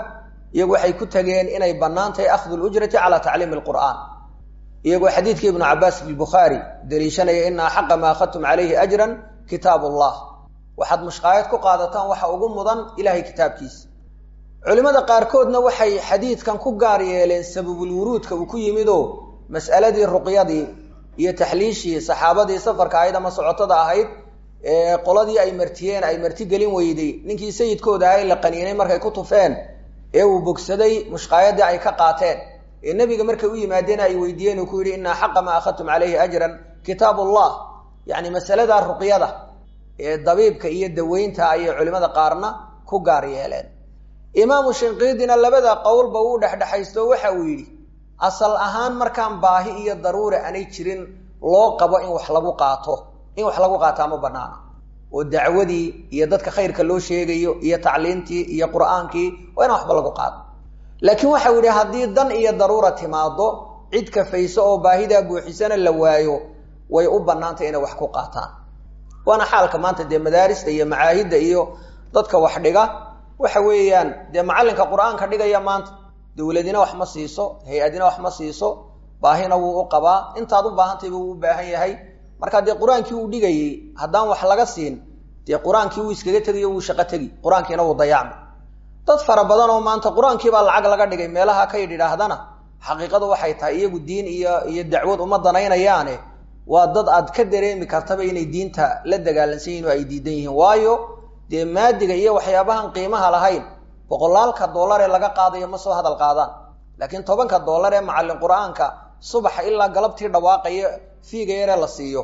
iyagu waxay ku tageen inay bannaan tahay akhdu lujrati calaa tacliimi alqur'aan iyagoo xadiidkii ibnu cabaas fi bukhaari daliishanaya ina axaqa ma akhadtum calayhi ajran kitaab allah waxaad mushqaayad ku qaadataan waxa ugu mudan ilahay kitaabkiisa culimmada qaarkoodna waxay xadiidkan ku gaar yeeleen sababulwuruudka uu ku yimid oo mas'aladii ruqyadii iyo taxliishii saxaabadii safarka ahayd ama socotada ahayd ee qoladii ay martiyeen ay martigelin weyday ninkii sayidkooda ahay la qaniinay markay ku tufeen ee uu bogsaday mushqaayadii ay ka qaateen ee nebiga markay u yimaadeen ay weydiiyeen uu ku yidhi ina xaqa maa akhadtum calayhi ajran kitaab ullah yacni masalada ruqyada ee dabiibka iyo daweynta ayay culimmada qaarna ku gaar yeeleen imaamu shinqiidina labada qowlba uu dhexdhexaysto waxa uu yidhi asal ahaan markaan baahi iyo daruura aanay jirin loo qabo in wax lagu qaato in wax lagu qaataa ma banaana oo dacwadii iyo dadka khayrka loo sheegayo iyo tacliintii iyo qur'aankii waa inaan waxba lagu qaado laakiin waxau yidhi haddii dan iyo daruura timaado cid kafayso oo baahidaa buuxisana la waayo way u bannaantay inay wax ku qaataan waana xaalka maanta dee madaarista iyo macaahidda iyo dadka wax dhiga waxa weeyaan dee macallinka qur-aanka dhigaya maanta dawladina wax ma siiso hay-adina wax ma siiso baahina wuu u qabaa intaad u baahantayba wuu u baahan yahay marka dee qur-aankii uu dhigayey haddaan wax laga siin dee qur-aankii wuu iskaga tegiyo wuu shaqo tegi qur-aankiina wuu dayacmay dad fara badan oo maanta qur-aankiibaa lacag laga dhigay meelaha ka yidh idhaahdana xaqiiqadu waxay tahay iyagu diin iyo iyo dacwad uma danaynayaane waa dad aad ka dareemi kartaba inay diinta la dagaalansan yihin oo ay diidan yihiin waayo dee maadiga iyo waxyaabahan qiimaha lahayn boqolaalka dollar ee laga qaadayo ma soo hadal qaadaan laakiin tobanka dollar ee macallin qur-aanka subaxa ilaa galabtii dhawaaqaya fiiga yaree la siiyo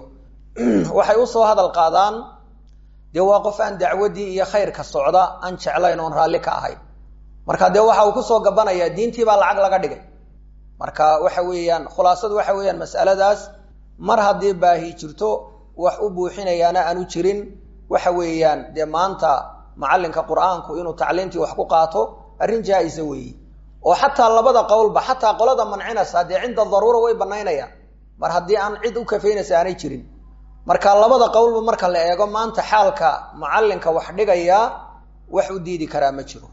waxay usoo hadal qaadaan dee waa qof aan dacwaddii iyo khayrka socda aan jeclayn oon raalli ka ahayn marka dee waxa uu kusoo gabanayaa diintii baa lacag laga dhigay marka waxa weeyaan khulaasadu waxa weeyaan mas'aladaas mar haddii baahi jirto wax u buuxinayaana aanu jirin waxa weeyaan dee maanta macallinka qur-aanku inuu tacliimtii wax ku qaato arrin jaa-isa weeye oo xataa labada qowlba xataa qolada mancinaysa dee cinda daruura way banaynayaan mar haddii aan cid u kafaynaysa aanay jirin marka labada qowlba marka la eego maanta xaalka macallinka wax dhigayaa wax u diidi karaa ma jiro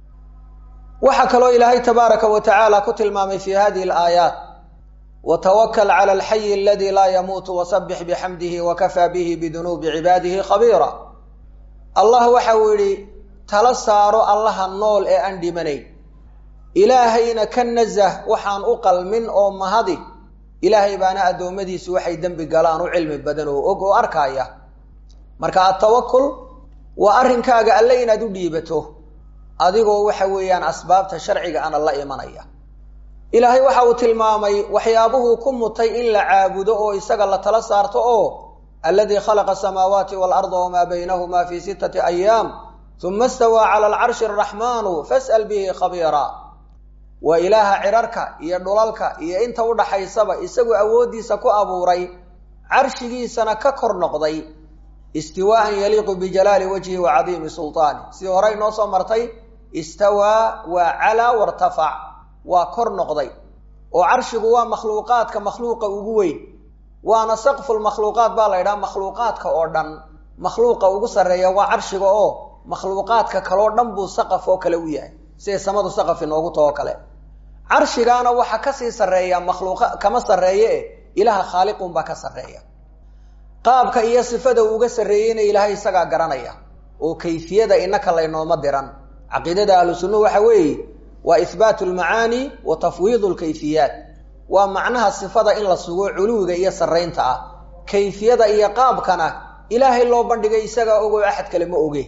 waxaa kaloo ilaahay tabaaraka wa tacaala ku tilmaamay fi hadihi alaayaat watawakal cala alxayi aladi laa yamuutu wasabbix bixamdihi wakafaa bihi bidunuubi cibaadihi khabiira allah waxa uu yidhi tala saaro allaha nool ee aan dhimanayn ilaahayna ka nasah waxaan u qalmin oo mahadi ilaahay baana addoommadiisu waxay dembi galaan u cilmi badan oo og oo arkaaya marka atawakul waa arrinkaaga alle inaad u dhiibato adigoo waxa weeyaan asbaabta sharciga ana la imanaya ilaahay waxa uu tilmaamay waxyaabuhuu ku mutay in la caabudo oo isaga la tala saarto oo aladii khalaqa asamaawaati waalarda wamaa baynahuma fi sittati ayaam uma istawaa cala alcarshi araxmaanu fas'al bihi khabiira waa ilaaha cirarka iyo dhulalka iyo inta udhaxaysaba isagoo awooddiisa ku abuuray carshigiisana ka kor noqday istiwaaan yaliiqu bijalaali wajhi wa cadiimi sultaani sidii horey noo soo martay istawaa waa calaa wartafac waa kor noqday oo carshigu waa makhluuqaadka makhluuqa ugu weyn waana saqfulmakhluuqaat baa la ydhaha makhluuqaadka oo dhan makhluuqa ugu sarreeya waa carshiga oo makhluuqaadka kaloo dhan buu saqaf oo kale u yahay siday samadu saqaf inoogu taho kale carshigaana waxa kasii sarreeya makhluuqa kama sarreeye e ilaaha khaaliqun baa ka sarreeya qaabka iyo sifada uu uga sarreeyeyna ilaahay isagaa garanaya oo kayfiyada inaka laynooma diran caqiidada ahlu sunnuhu waxa weeye waa ihbaatu lmacaani wa tafwiidu lkayfiyaat waa macnaha sifada in la sugo culuwiga iyo sarraynta ah kayfiyada iyo qaabkana ilaahay loo bandhigay isagaa ogo axad kale ma oge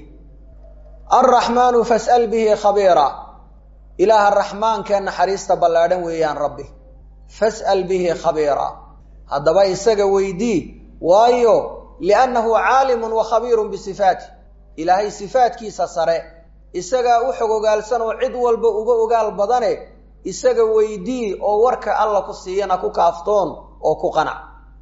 alraxmaanu fas'al bihi khabiira ilaaha raxmaankee naxariista ballaadhan weeyaan rabbi fas'al bihi khabiira haddaba isaga weydii waayo liannahu caalimun wa khabiirun bisifaati ilaahay sifaatkiisa sare isagaa u xog ogaalsan oo cid walba uga ogaal badane isaga weydii oo warka alla ku siiyana ku kaaftoon oo ku qanac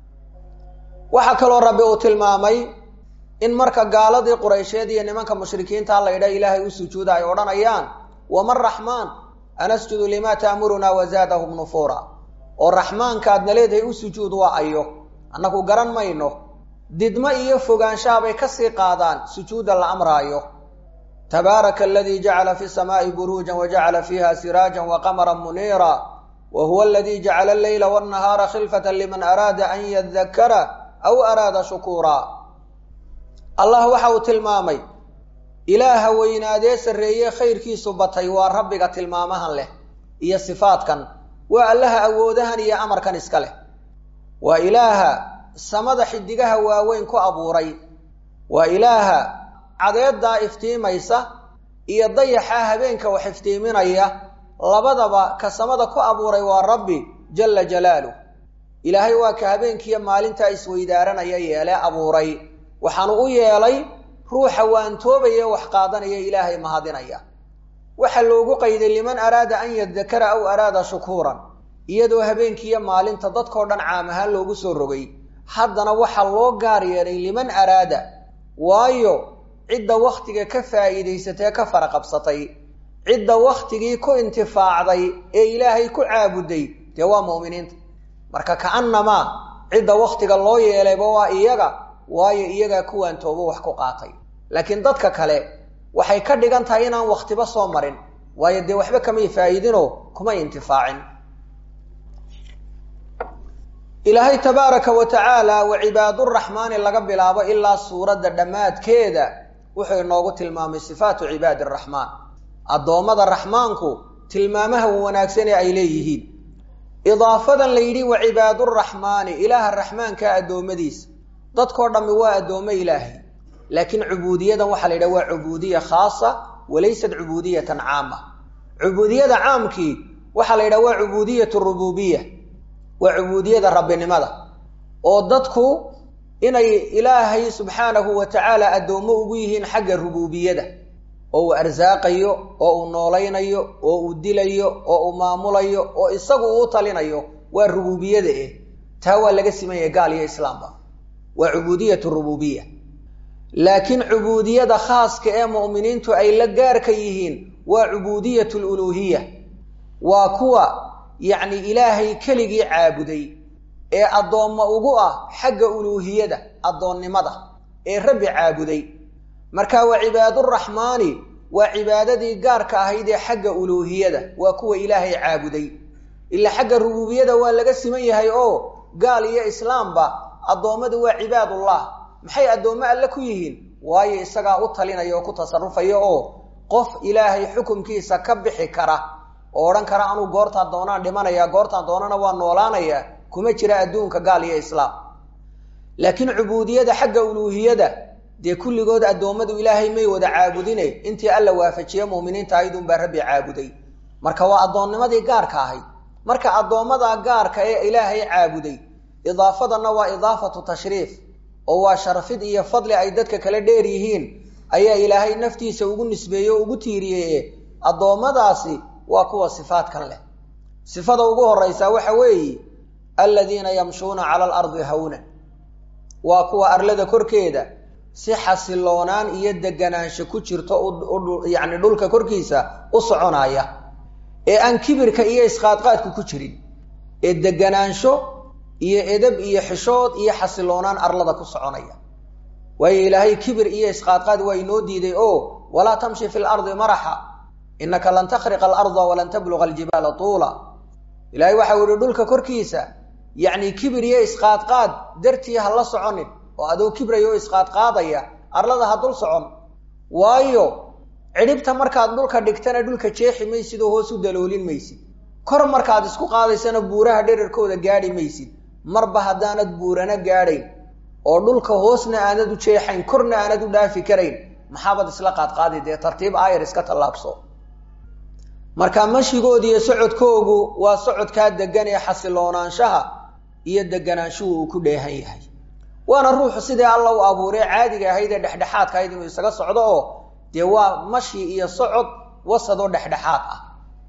waxaa kaloo rabbi uu tilmaamay in marka gaaladii quraysheed iyo nimanka mushrikiinta la yidhaha ilaahay u sujuuda ay odhanayaan waman raxmaan anasjudu limaa taamurunaa wazaadahum nufuura oo raxmaankaadna leedahay u sujuud waa ayo annagu garan mayno didmo iyo fogaanshahabay kasii qaadaan sujuudda la amraayo tabaaraka aladii jacala fi samaa'i buruujan wajacala fiiha siraajan waqamara muniira wa huwa aladii jacala alleyla wاnnahaara khilfata liman araada an yadakara aw araada shukuura allah waxa uu tilmaamay ilaaha weynaadee sarreeye khayrkiisu batay waa rabbiga tilmaamahan leh iyo sifaadkan waa allaha awoodahan iyo amarkan iska leh waa ilaaha samada xidigaha waaweyn ku abuuray waa ilaaha cadeeddaa iftiimaysa iyo dayaxaa habeenka wax iftiiminaya labadaba ka samada ku abuuray waa rabbi jalla jalaaluh ilaahay waa ka habeenkiiyo maalintaa isweydaaranaya yeelee abuuray waxaanu u yeelay ruuxa waantoobaya wax qaadanaya ilaahay mahadinaya waxaa loogu qayday liman araada an yadakara aw araada shukuuran iyadoo habeenkiiyo maalinta dadkao dhan caam ahaan loogu soo rogay haddana waxaa loo gaar yeelay liman araada waayo cidda wakhtiga ka faa'iidaysatee ka faraqabsatay cidda wakhtigii ku intifaacday ee ilaahay ku caabuday dee waa mu'miniinta marka ka'annamaa cidda wakhtiga loo yeelayba waa iyaga waayo iyagaa kuwaan toobo wax ku qaatay laakiin dadka kale waxay ka dhigan tahay inaan wakhtiba soo marin waayo dee waxba kamay faa'iidinoo kumay intifaacin ilaahay tabaaraka wa tacaala wa cibaaduraxmaani laga bilaabo ilaa suuradda dhammaadkeeda wuxuu inoogu tilmaamay sifaatu cibaadi araxmaan addoommada raxmaanku tilmaamaha wanaagsan ee ay leeyihiin idaafadan la yidhi wa cibaaduraxmaani ilaaha raxmaanka addoommadiisa dadkoo dhammi waa addoommo ilaahay laakiin cubuudiyadan waxaa la yidhaha waa cubuudiya khaasa walaysat cubuudiyatan caama cubuudiyada caamkii waxaa la yidhaha waa cubuudiyat rububiya waa cubuudiyada rabbinimada oo dadku inay ilaahay subxaanahu wa tacaala addoommo ugu yihiin xagga rububiyada oo uu arsaaqayo oo uu noolaynayo oo uu dilayo oo uu maamulayo oo isagu uu talinayo waa rububiyada eh taa waa laga simanya gaal iyo islaamba waa cubuudiyat rububiya laakiin cubuudiyada khaaska ee mu'miniintu ay la gaarka yihiin waa cubuudiyat luluuhiya waa kuwa yacni ilaahay keligii caabuday ee addoommo ugu ah xagga uluuhiyada addoonnimada ee rabbi caabuday marka waa cibaaduraxmaani waa cibaadadii gaarka ahayd ee xagga uluuhiyada waa kuwa ilaahay caabuday ilaa xagga rububiyada waa laga siman yahay oo gaal iyo islaamba addoommadu waa cibaadullah maxay addoommo alle ku yihiin waayo isagaa u talinaya oo ku tasarufaya oo qof ilaahay xukumkiisa ka bixi kara oo odhan kara anuu goortaan doonaan dhimanaya goortaan doonana waa noolaanaya kuma jira adduunka gaal iyo islaam laakiin cubuudiyada xagga uluuhiyada dee kulligood addoommadu ilaahay may wada caabudine intii alla waafajiye mu'miniinta aydunbaa rabbi caabuday marka waa addoonnimadii gaarka ahayd marka addoommada gaarka ee ilaahay caabuday idaafadanna waa idaafatu tashriif oo waa sharfid iyo fadli ay dadka kala dheer yihiin ayaa ilaahay naftiisa ugu nisbeeyey oo ugu tiiriyeye addoommadaasi waa kuwa sifaadkan leh sifada ugu horeysaa waxa weeye aladiina yamshuuna cala alardi hawnan waa kuwa arlada korkeeda si xasiloonaan iyo deganaansho ku jirto yacni dhulka korkiisa u soconaya ee aan kibirka iyo isqaadqaadku ku jirin ee deganaansho iyo edab iyo xishood iyo xasiloonaan arlada ku soconaya waayo ilaahay kibir iyo isqaadqaad waa inoo diiday oo walaa tamshi fi lardi maraxa inaka lan takhriqa alarda walan tabluga aljibaala tuula ilaahay waxau yihi dhulka korkiisa yacni kibir iyo isqaadqaad dartii ha la soconin oo adoo kibraya oo isqaadqaadaya arlada ha dul socon waayo cidhibta markaad dhulka dhigtana dhulka jeexi maysid oo hoos u daloolin maysid kor markaad isku qaadaysana buuraha dherarkooda gaadhi maysid marba haddaanad buurana gaadhayn oo dhulka hoosna aanad u jeexayn korna aanad u dhaafi karayn maxaabad isla qaadqaadi dee tartiib aayar iska tallaabso marka mashigooda iyo socodkoogu waa socodkaa degan ee xasiloonaanshaha iyo deganaanshuhu uu ku dheehan yahay waana ruuxu sidii alla u abuuree caadiga ahayd ee dhexdhexaadka ahayd inuu isaga socdo oo dee waa mashi iyo socod wasadoo dhexdhexaad ah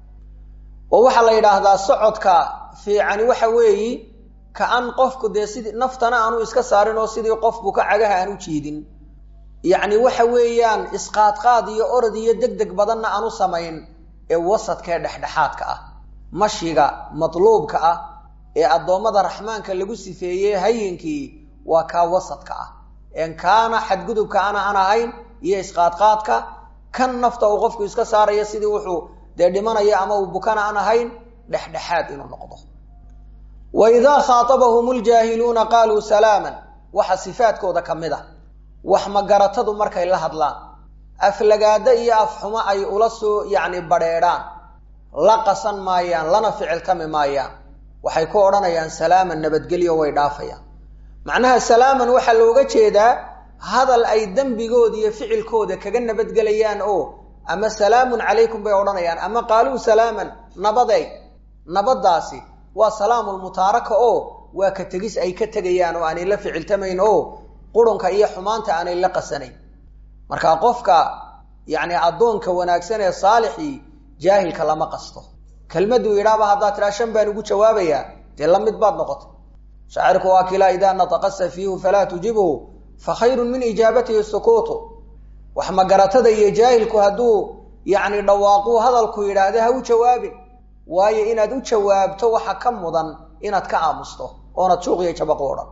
oo waxaa la yidhaahdaa socodka fiicani waxa weeyi ka-an qofku dee sidii naftana aanu iska saarin oo sidii qofku ka cagaha aan u jiidin yacni waxa weeyaan isqaadqaad iyo orod iyo deg deg badanna aanu samayn ee wasadkaee dhexdhexaadka ah mashiga matluubka ah ee addoommada raxmaanka lagu sifeeyey hayinkii waa kaa wasadka ah een kaana xadgudubka ana aan ahayn iyo isqaadqaadka kan nafta uu qofku iska saaraya sidii wuxuu dee dhimanaya ama uu bukana aan ahayn dhexdhexaad inuu noqdo wa idaa khaatabahum ljaahiluuna qaaluu salaaman waxa sifaadkooda ka mid a wax magaratadu markay la hadlaan aflagaado iyo afxumo ay ula soo yacni badheedhaan la qasan maayaan lana ficiltami maayaan waxay ku odhanayaan salaaman nabadgelyo way dhaafayaan macnaha salaaman waxaa looga jeedaa hadal ay dembigooda iyo ficilkooda kaga nabadgelayaan oo ama salaamun calaykum bay odhanayaan ama qaaluu salaaman nabaday nabaddaasi waa salaamulmutaaraka oo waa ka tegis ay ka tegayaan oo aanay la ficiltamayn oo qurunka iyo xumaanta aanay la qasanayn marka qofka yacni addoonka wanaagsan ee saalixii jaahilka lama qasto kelmaduu yidhaaba haddaad tidhaa shan baan ugu jawaabayaa dee la mid baad noqotay shaacirku waa kilaa idaa nataqa safiihu falaa tujibhu fa khayrun min ijaabatihi sukuutu wax magaratada iyo jaahilku hadduu yacni dhawaaquu hadalku yidhaahda ha u jawaabin waayo inaad u jawaabto waxa ka mudan inaad ka aamusto oonad juuqiyo jabaqu odhan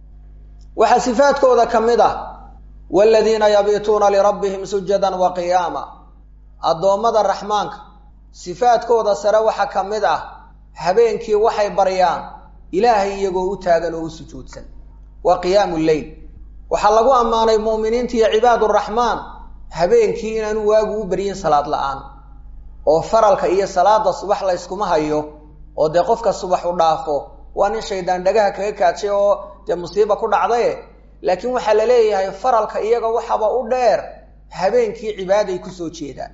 waxaa sifaadkooda ka mid ah waaladiina yabiituuna lirabbihim sujadan wa qiyaama addoommada raxmaanka sifaadkooda sare waxaa ka mid ah habeenkii waxay baryaan ilaahay iyagoo u taagan oo u sujuudsan waa qiyaamu lleyl waxaa lagu ammaanay mu'miniinta iyo cibaaduraxmaan habeenkii inaanu waagu u baryin salaad la-aan oo faralka iyo salaada subax layskuma hayo oo dee qofka subax u dhaafo waa nin shaydaan dhagaha kaga kaadshay oo dee musiiba ku dhacdaye laakiin waxaa la leeyahay faralka iyaga waxaba u dheer habeenkii cibaaday kusoo jeedaan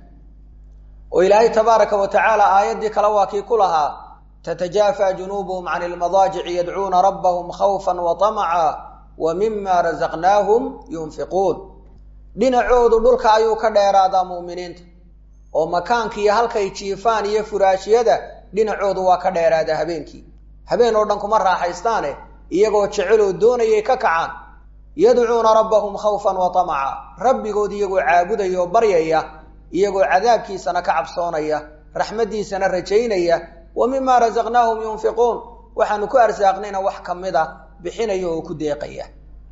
oo ilaahay tabaaraka wa tacaala aayaddii kale waa kii ku lahaa tatajaafa junuubuhum can ilmadaajici yadcuuna rabbahum khawfan wa tamaca wa mima rasaqnaahum yunfiquun dhinacoodu dhulka ayuu ka dheeraadaa mu'miniinta oo makaanka iyo halkay jiifaan iyo furaashyada dhinacoodu waa ka dheeraadaa habeenkii habeen oo dhan kuma raaxaystaane iyagoo jeceloo doonayay ka kacaan yadcuuna rabbahum khawfan wa tamaca rabbigood iyagoo caabudaya oo baryaya iyagoo cadaabkiisana ka cabsoonaya raxmaddiisana rajaynaya wa mima rasaqnaahum yunfiquun waxaanu ku arsaaqnayna wax ka mid a bixinaya oo ku deeqaya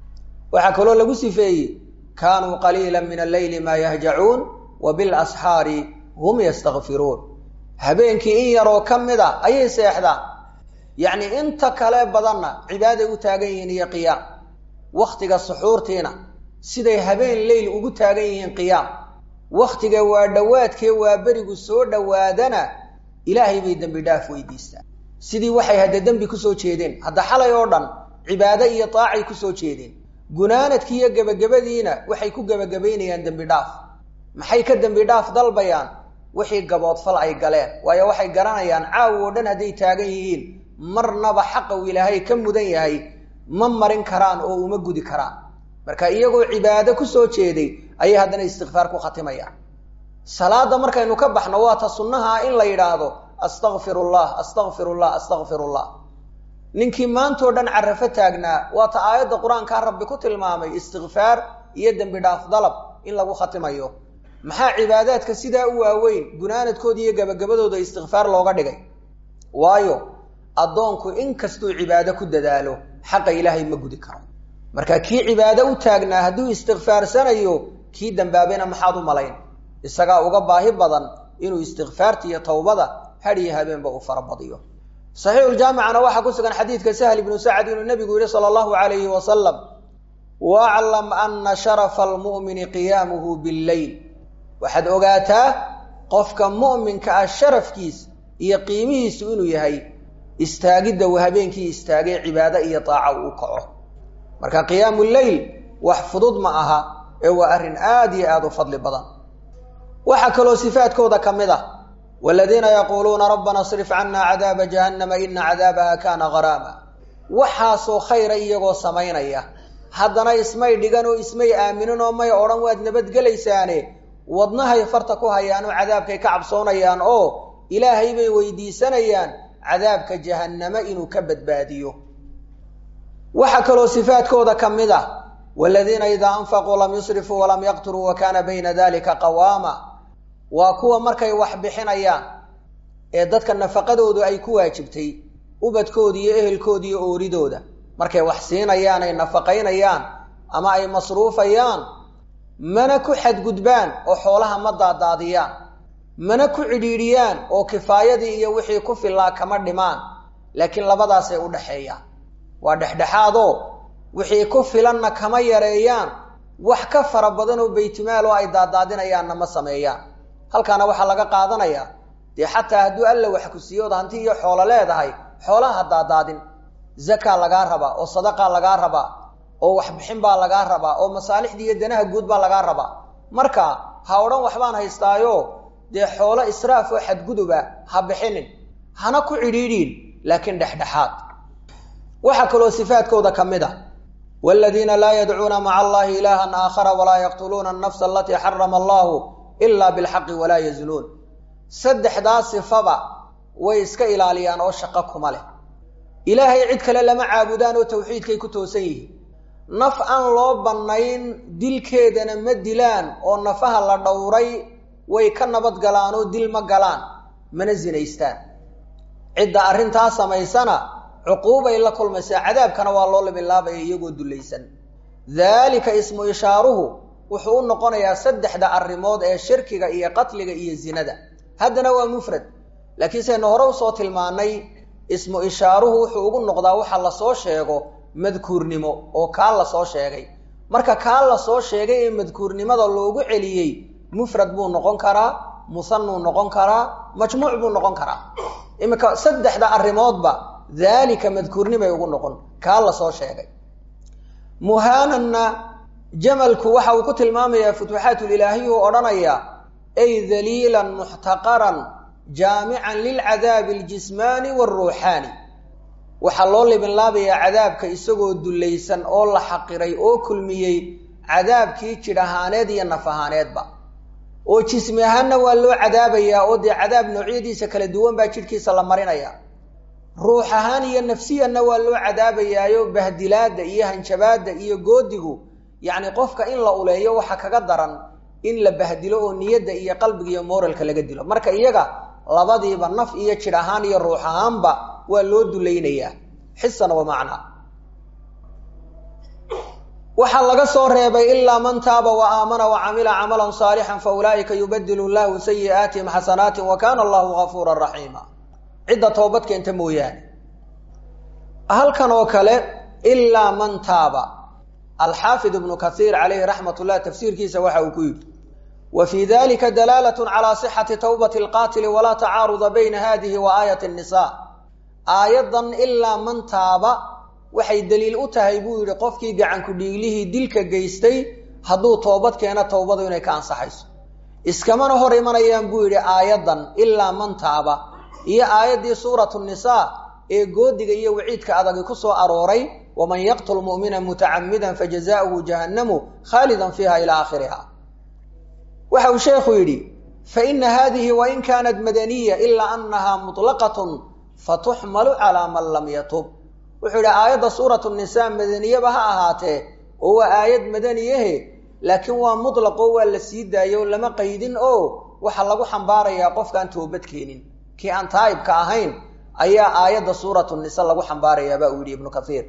waxaa kaloo lagu sifeeyey kaanuu qaliila min alleyli maa yahjacuun wa bilasxaari hum yastakfiruun habeenkii in yaroo ka mid a ayay seexdaan yacni inta kale badanna cibaaday u taagan yihiin iyo qiyaam wakhtiga suxuurtiina siday habeen leyl ugu taagan yihiin qiyaam wakhtiga waa dhowaadkee waa berigu soo dhowaadana ilaahay bay dembi dhaaf weydiistaan sidii waxay hadda dembi kusoo jeedeen hadda xalay oo dhan cibaado iyo taacay kusoo jeedeen gunaanadkii iyo gebagabadiina waxay ku gebagabaynayaan dembi dhaaf maxay ka dembi dhaaf dalbayaan wixii gaboodfal ay galeen waayo waxay garanayaan caaw oo dhan hadday taagan yihiin marnaba xaqa uu ilaahay ka mudan yahay ma marin karaan oo uma gudi karaan marka iyagoo cibaado kusoo jeeday ayay haddana istikfaar ku khatimayaan salaada markaynu ka baxno waa ta sunnaha in la yidhaahdo astakfirullah astakfirullah astakfirullah ninkii maantoo dhan carafo taagnaa waa ta aayadda qur-aankaa rabbi ku tilmaamay istikfaar iyo dembi dhaaf dalab in lagu khatimayo maxaa cibaadaadka sidaa u waaweyn gunaanadkooda iyo gabagabadooda istikfaar looga dhigay waayo addoonku in kastuu cibaado ku dadaalo xaqa ilaahay ma gudi karo marka kii cibaado u taagnaa hadduu istikfaarsanayo kii dambaabayna maxaad u malayn isagaa uga baahi badan inuu istikfaarta iyo tawbada had iyo habeenba uu farabadiyo saxiixuljaamicana waxaa ku sugan xadiidka sahl ibnu sacad inuu nabigu yihi sala allahu alayhi wasalam waclam ana sharafa almu'mini qiyaamuhu billeyl waxaad ogaataa qofka mu'minka ah sharafkiisa iyo qiimihiisu inuu yahay istaagidda uu habeenkii istaagay cibaado iyo taaca uu kaco marka qiyaamu leyl wax fudud ma aha ee waa arrin aad iyo aada u fadli badan waxaa kaloo sifaadkooda ka mid ah waladiina yaquuluuna rabbana srif cana cadaaba jahannama ina cadaabaha kaana garaama waxaasoo khayra iyagoo samaynaya haddana ismay dhigan oo ismay aaminin oo may odhan waad nabadgelaysaane wadnahay farta ku hayaan oo cadaabkay ka cabsoonayaan oo ilaahay bay weydiisanayaan cadaabka jahannama inuu ka badbaadiyo waxaa kaloo sifaadkooda ka mid ah waladiina idaa anfaquu lam yusrifuu walam yaqturuu wa kaana bayna dalika qawaama waa kuwa markay wax bixinayaan ee dadka nafaqadoodu ay ku waajibtay ubadkooda iyo ehelkooda iyo ooridooda markay wax siinayaan ay nafaqaynayaan ama ay masruufayaan mana ku xadgudbaan oo xoolaha ma daadaadiyaan mana ku cidhiidhiyaan oo kifaayadii iyo wixii ku filaa kama dhimaan laakiin labadaasay u dhexeeyaan waa dhexdhexaadoo wixii ku filanna kama yareeyaan wax ka fara badan oo baytimaal oo ay daadaadinayaanna ma sameeyaan halkaana waxaa laga qaadanayaa dee xataa hadduu alla wax ku siiyo od hanti iyo xoolo leedahay xoolaha daadaadin zakaa lagaa rabaa oo sadaqaa lagaa rabaa oo waxbixin baa lagaa rabaa oo masaalixdii iyo danaha guud baa lagaa rabaa marka ha odhan waxbaan haystaayo dee xoolo israaf oo xadguduba ha bixinin hana ku cidhiidhiin laakiin dhexdhexaad waxaa kaloo sifaadkooda ka mid a waaladiina laa yadcuuna maca allahi ilaahan aakhara walaa yaqtuluuna annafsa alatii xarama allahu ilaa bilxaqi walaa yaznuun saddexdaa sifaba way iska ilaaliyaan oo shaqo kuma leh ilaahay cid kale lama caabudaan oo tawxiidkay ku toosan yihiin naf aan loo bannayn dilkeedana ma dilaan oo nafaha la dhowray way ka nabad galaan oo dil ma galaan mana zinaystaan cidda arrintaa samaysana cuquubay la kulmaysaa cadaabkana waa loo labilaabaya iyagoo dullaysan daalika ismu ishaaruhu wuxuu u noqonayaa saddexda arrimood ee shirkiga iyo qatliga iyo zinada haddana waa mufrad laakiin saynu hore usoo tilmaanay ismu ishaaruhu wuxuu ugu noqdaa waxa lasoo sheego madkuurnimo oo kaa lasoo sheegay marka kaa lasoo sheegay ee madkuurnimada loogu celiyey mufrad buu noqon karaa musanuu noqon karaa majmuuc buu noqon karaa iminka saddexda arrimoodba daalika madkuurnimay ugu noqon kaa lasoo sheegay muhaananna jamalku waxa uu ku tilmaamayaa futuuxaatulilaahiy uu odhanaya ay daliilan muxtaqaran jaamican lilcadaabi aljismaani waaruuxaani waxaa loo libinlaabayaa cadaabka isagoo dullaysan oo la xaqiray oo kulmiyey cadaabkii jidh ahaaneed iyo naf ahaaneedba oo jismi ahaanna waa loo cadaabayaa oo dee cadaab noocyadiisa kala duwan baa jidhkiisa la marinaya ruux ahaan iyo nafsiyanna waa loo cadaabayaayo bahdilaadda iyo hanjabaadda iyo goodigu yacni qofka in la uleeyo waxa kaga daran in la bahdilo oo niyadda iyo qalbiga iyo moralka laga dilo marka iyaga labadiiba naf iyo jidh ahaan iyo ruux ahaanba waa loo dulaynayaa xisan wa macnaa waxaa laga soo reebay ilaa man taaba wa aamana wa camila camalan saalixan fa ulaa'ika yubadilu llahu sayi'aatihim xasanaatin wa kaana allahu gafuuran raxiima cidda toobad keenta mooyaane halkan oo kale ilaa man taaba alxaafid ibnu kaiir calayhi raxmat ullah tafsiirkiisa waxa uu ku yidhi wa fii dalika dalaalat calaa sixati tawbati alqaatili walaa tacaaruda bayna hadihi wa aayati nisa aayaddan ilaa man taaba waxay daliil u tahay buu yidhi qofkii gacanku dhiiglihii dilka geystay hadduu toobad keeno towbadu inay ka ansaxayso iskamana hor imanayaan buu yidhi aayaddan ilaa man taaba iyo aayaddii suuratu nisaa ee goodiga iyo waciidka adagi ku soo arooray waman yaqtul mu'mina mutacamidan fajazaؤuhu jahannamu khaalidan fiiha ilaa aakhiriha waxa uu sheekhu yidhi faina hadihi wain kaanat madaniya ilaa anaha muطlaqatn fatuxmalu calaa man lam yatub wuxuu yidhi aayadda suuratu nisaa madaniyaba ha ahaatee oo waa aayad madaniyahe laakiin waa mutlaqo waa la sii daayo lama qaydin oo waxaa lagu xambaarayaa qofkaan toobad keenin kii aan taa'ibka ahayn ayaa aayadda suuratu nisa lagu xambaarayaa baa uu yidhi ibnu kaiir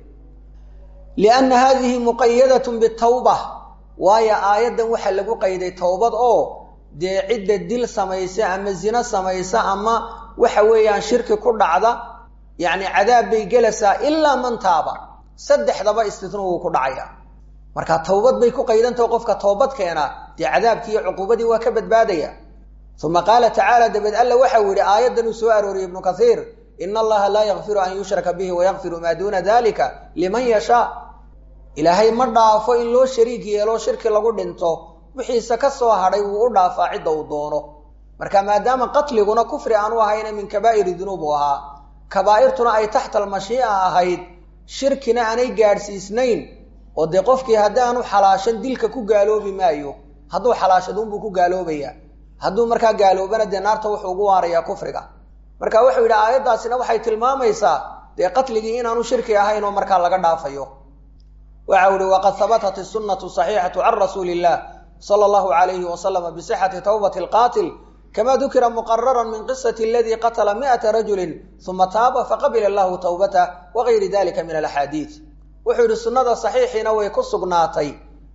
lianna hadihi muqayadatun bitawba waayo aayaddan waxaa lagu qayday towbad oo dee cidda dil samaysa ama zino samaysa ama waxa weeyaan shirki ku dhacda yacni cadaab bay gelaysaa ilaa man taaba saddexdaba istitnuu wuu ku dhacaya marka towbad bay ku qaydantaho qofka toobad keena dee cadaabkii iyo cuquubadii waa ka badbaadaya uma qaala tacaala dabeed alla waxau yidhi aayaddan uu soo arooriyey ibnu kaiir ina allaha laa yakfiru an yushraka bihi wayakfiru maa duuna dalika liman yashaa ilaahay ma dhaafo in loo shariik yeelo shirki lagu dhinto wixiise ka soo hadhay wuu u dhaafaa cidda uu doono marka maadaama qatliguna kufri aanu ahayna min kabaa'iri dunuub uu ahaa kabaa'irtuna ay taxta almashii'a ahayd shirkina aanay gaadhsiisnayn oo dee qofkii haddaanu xalaashan dilka ku gaaloobi maayo hadduu xalaashaduunbuu ku gaaloobaya hadduu markaa gaaloobana dee naarta wuxuu ugu waarayaa kufriga marka wuxuu yidhi aayaddaasina waxay tilmaamaysaa dee qatligii inaanu shirki ahayn oo markaa laga dhaafayo waxa u ihi waqad habatat isunatu saxiixatu can rasuuli illah sala allahu alayhi wasalama bisixati tawbati alqaatil kama dukira muqararan min qisati aladii qatala mi'ata rajulin uma taaba faqabila allahu tawbatah wagayri dalika min alaxaadiid wuxuu yidhi sunnada saxiixiina way ku sugnaatay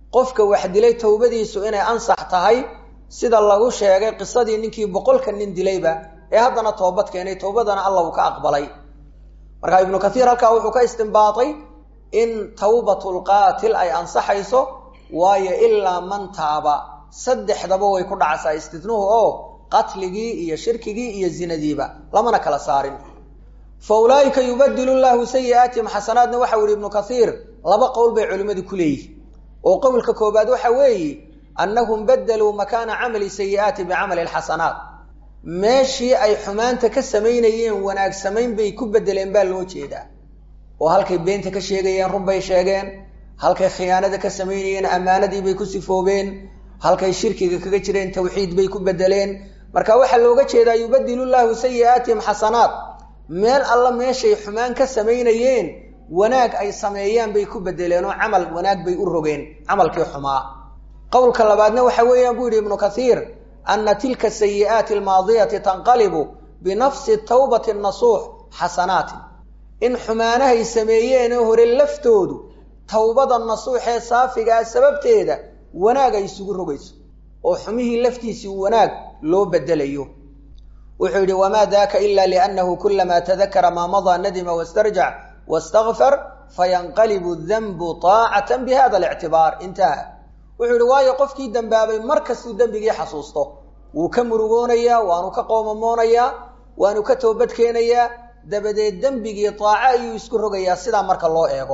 qofka wax dilay towbadiisu inay ansax tahay sida lagu sheegay qisadii ninkii boqolka nin dilayba ee haddana toobad keenay towbadana alla uu ka aqbalay marka ibnu kathiir halkaa wuxuu ka istimbaatay in tawbatulqaatil ay ansaxayso waayo ilaa man taaba saddexdaba way ku dhacsaa istidnuhu oo qatligii iyo shirkigii iyo zinadiiba lamana kala saarin fa ulaa'ika yubadilu llahu sayi'aatihim xasanaadna waxau yihi ibnu kathiir laba qowl bay culimmadu ku leeyihin oo qowlka koobaad waxa weeye annahum badaluu makaana camali sayi'aati bicamali alxasanaat meeshii ay xumaanta ka samaynayeen wanaag samayn bay ku bedeleen baa loo jeedaa oo halkay beenta ka sheegayeen run bay sheegeen halkay khiyaanada ka samaynayeen ammaanadii bay ku sifoobeen halkay shirkiga kaga jireen tawxiid bay ku bedeleen marka waxaa looga jeedaa yubadilu llahu sayi'aatihim xasanaat meel alla meeshay xumaan ka samaynayeen wanaag ay sameeyaan bay ku bedeleen oo camal wanaag bay u rogeen camalkii xumaa qowlka labaadna waxa weeyaan buu yidhi ibnu kathiir ana tilka sayi'aati almaadiyati tanqalibu binafsi tawbati nasuux xasanaatin in xumaanahay sameeyeenee hore laftoodu towbada nasuuxee saafigaa sababteeda wanaag ay isugu rogayso oo xumihii laftiisii wanaag loo bedelayo wuxuu yidhi wamaa daaka ila liannahu kulamaa tadakara maa madaa nadima wastarjac wastakfar fayanqalibu danbu taacatan bihada alictibaar intaha wuxuu yihi waayo qofkii dembaabay mar kastuu dembigii xasuusto wuu ka murugoonayaa waanu ka qoomamoonayaa waanu ka toobad keenayaa dabadeed dembigii taaco ayuu isku rogayaa sidaa marka loo eego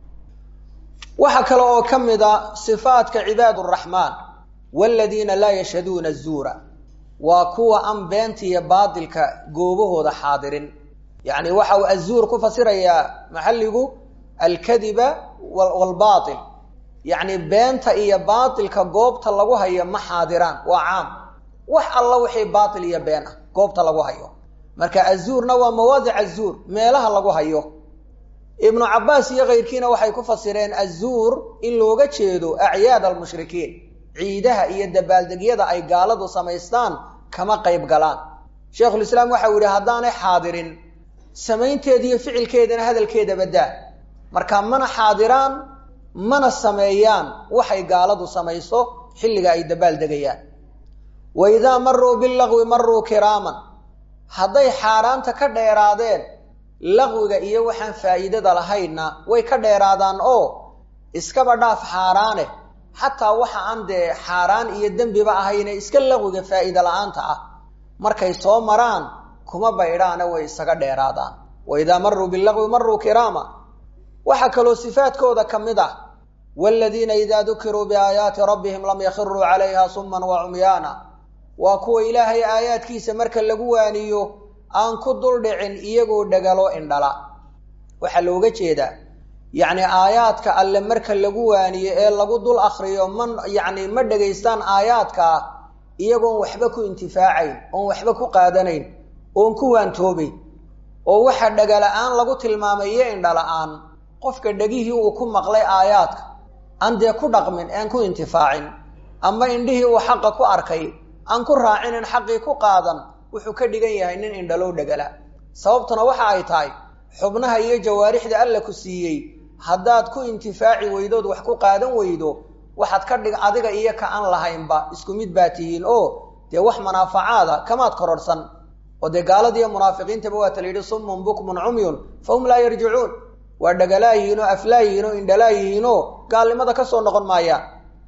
waxaa kale oo ka mid a sifaadka cibaad araxmaan waladiina laa yashhaduuna azuura waa kuwa aan beenta iyo baadilka goobahooda xaadirin yacni waxa uu azuur ku fasirayaa maxalligu alkadiba waalbaatil yacni beenta iyo baatilka goobta lagu hayo ma xaadiraan waa caam wax alla wixii baatil iyo been ah goobta lagu hayo marka azuurna waa mawaadic azuur meelaha lagu hayo ibnu cabbaas iyo kayrkiina waxay ku fasireen azuur in looga jeedo acyaad almushrikiin ciidaha iyo dabaaldegyada ay gaaladu samaystaan kama qayb galaan sheikhulislaam waxau yidhi haddaanay xaadirin samaynteeda iyo ficilkeedana hadalkeeda badaa marka mana xaadiraan mana sameeyaan waxay gaaladu samayso xilliga ay dabaaldegayaan wa idaa maruu bilagwi maruu kiraaman hadday xaaraanta ka dheeraadeen laqwiga iyo waxaan faa'iidada lahaynna way ka dheeraadaan oo iskaba dhaaf xaaraane xataa waxa aan dee xaaraan iyo dembiba ahayne iska laqwiga faa'iida la-aanta ah markay soo maraan kuma baydhaane way isaga dheeraadaan wa idaa maruu bilagwi maruu kiraama waxaa kaloo sifaadkooda ka mid ah waaladiina idaa dukiruu biaayaati rabbihim lam yakhiruu calayha suman wa cumyaana waa kuwa ilaahay aayaadkiisa marka lagu waaniyo aan ku dul dhicin iyagoo dhagalo indhala waxaa looga jeedaa yacni aayaadka alle marka lagu waaniyo ee lagu dul akriyo ma yacni ma dhegaystaan aayaadkaa iyagoon waxba ku intifaacayn oon waxba ku qaadanayn oon ku waantoobayn oo waxa dhagala-aan lagu tilmaamay iyo indhala-aan qofka dhegihii uu ku maqlay aayaadka aan dee ku dhaqmin aan ku intifaacin ama indhihii uu xaqa ku arkay aan ku raacinin xaqii ku qaadan wuxuu ka dhigan yahay nin indhalow dhagala sababtuna waxa ay tahay xubnaha iyo jawaarixda alla ku siiyey haddaad ku intifaaci weydood wax ku qaadan weydo waxaad ka dhig adiga iyo ka aan lahaynba isku mid baa tihiin oo dee wax manaafacaada kamaad kororhsan oo dee gaaladiiyo munaafiqiintaba waata la yidhi summun bukmun cumyun fahum laa yarjicuun waa dhagalaayihiin oo aflaayihiin oo indhalaayihiin oo gaalnimada ka soo noqon maayaan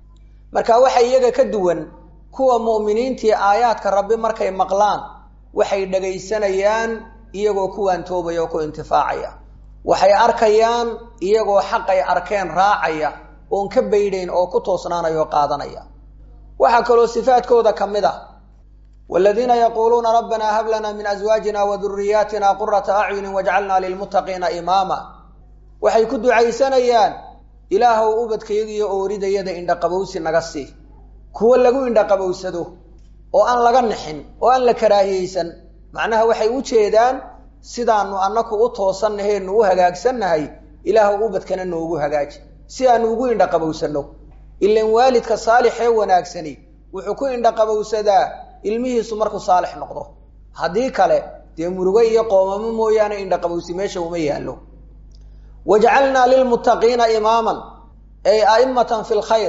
marka waxa iyaga ka duwan kuwa mu'miniintii aayaadka rabbi markay maqlaan waxay dhagaysanayaan iyagoo kuwaan toobaya oo ku intifaacaya waxay arkayaan iyagoo xaqay arkeen raacaya oon ka baydhayn oo ku toosnaanaya oo qaadanaya waxaa kaloo sifaadkooda ka mid ah waladiina yaquuluuna rabbanaa hab lanaa min aswaajina wa duriyaatina qurata acyunin wajcalnaa lilmuttaqiina imaama waxay ku ducaysanayaan ilaahow ubadkayagiyo ooridayada indhaqabowsi naga sii kuwo lagu indhaqabowsado oo aan laga nixin oo aan la karaahiyeysan macnaha waxay u jeedaan sidaanu annaku u toosannaheenu u hagaagsannahay ilaahow ubadkana noogu hagaaji si aanu ugu indhaqabowsanno ilan waalidka saalixee wanaagsani wuxuu ku indhaqabowsadaa ilmihiisu markuu saalix noqdo haddii kale dee murugo iyo qoomamo mooyaane indhaqabowsi meesha uma yaallo wajcalnaa lilmuttaqiina imaaman ay a'immatan fi lkhayr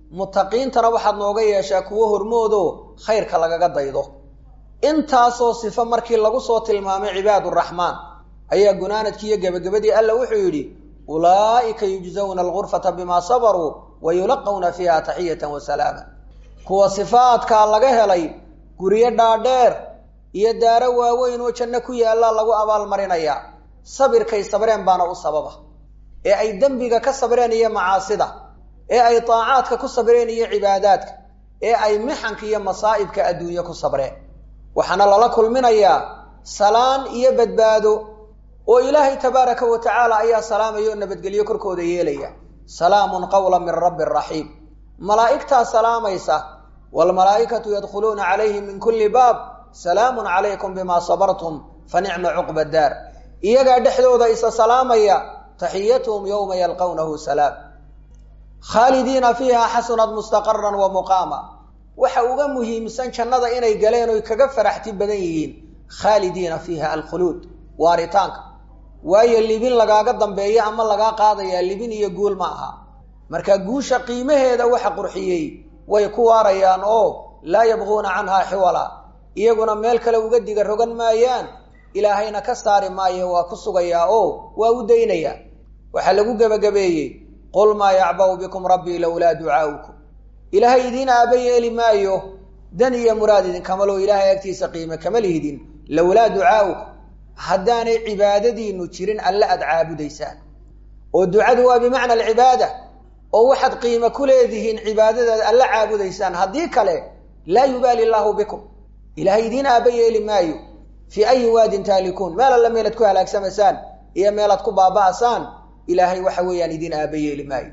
mutaqiintana waxaad nooga yeeshaa kuwo hormoodo khayrka lagaga daydo intaasoo sifo markii lagu soo tilmaamay cibaaduraxmaan ayaa gunaanadkii iyo gebagabadii alla wuxuu yidhi ulaa'ika yujzawna alghurfata bimaa sabaruu wa yulaqawna fiiha taxiyatan wa salaama kuwa sifaadkaa laga helay guryo dhaadheer iyo daaro waaweyn oo janno ku yaallaa lagu abaalmarinayaa sabirkay sabreen baana u sababa ee ay dembiga ka sabreen iyo macaasida ee ay daacaadka ku sabreen iyo cibaadaadka ee ay mixanka iyo masaa'ibka adduunye ku sabreen waxaana lala kulminayaa salaan iyo badbaado oo ilaahay tabaaraka wa tacaala ayaa salaamaya oo nabadgelyo korkooda yeelaya salaamun qawlan min rabbi raxiim malaa'igtaa salaamaysa waalmalaa'ikatu yadkhuluuna calayhim min kulli baab salaamun calaykum bimaa sabartum fa nicma cuqba daar iyagaa dhexdooda isa salaamaya taxiyatuhum yowma yalqawnahu salaam khaalidiina fiiha xasunad mustaqaran wa muqaama waxa uga muhiimsan jannada inay galeen oy kaga faraxti badan yihiin khaalidiina fiiha alkhuluud waaritaanka waayo libin lagaaga dambeeya ama lagaa qaadayaa libin iyo guul ma aha marka guusha qiimaheeda waxa qurxiyey way ku waarayaan oo laa yabquuna canhaa xiwala iyaguna meel kale uga diga rogan maayaan ilaahayna ka saari maayo waa ku sugayaa oo waa u daynayaa waxaa lagu gebagabeeyey qul maa yacba'u bikum rabbii lowlaa ducaa'ukum ilaahay idiin aaba yeeli maayo dan iyo muraad idinkamaloo ilaahay agtiisa qiime kama lihidin lowlaa ducaa'ukum haddaanay cibaadadiinu jirin alle aad caabudaysaan oo ducadu waa bimacna alcibaada oo waxaad qiime ku leedihiin cibaadadaad alle caabudaysaan haddii kale laa yubaali illaahu bikum ilaahay idiin aaba yeeli maayo fii ayi waadin taalikuun meel alle meelaad ku halaagsamaysaan iyo meelaad ku baaba'asaan ilaahay waxa weeyaan idiin aaba yeeli maayo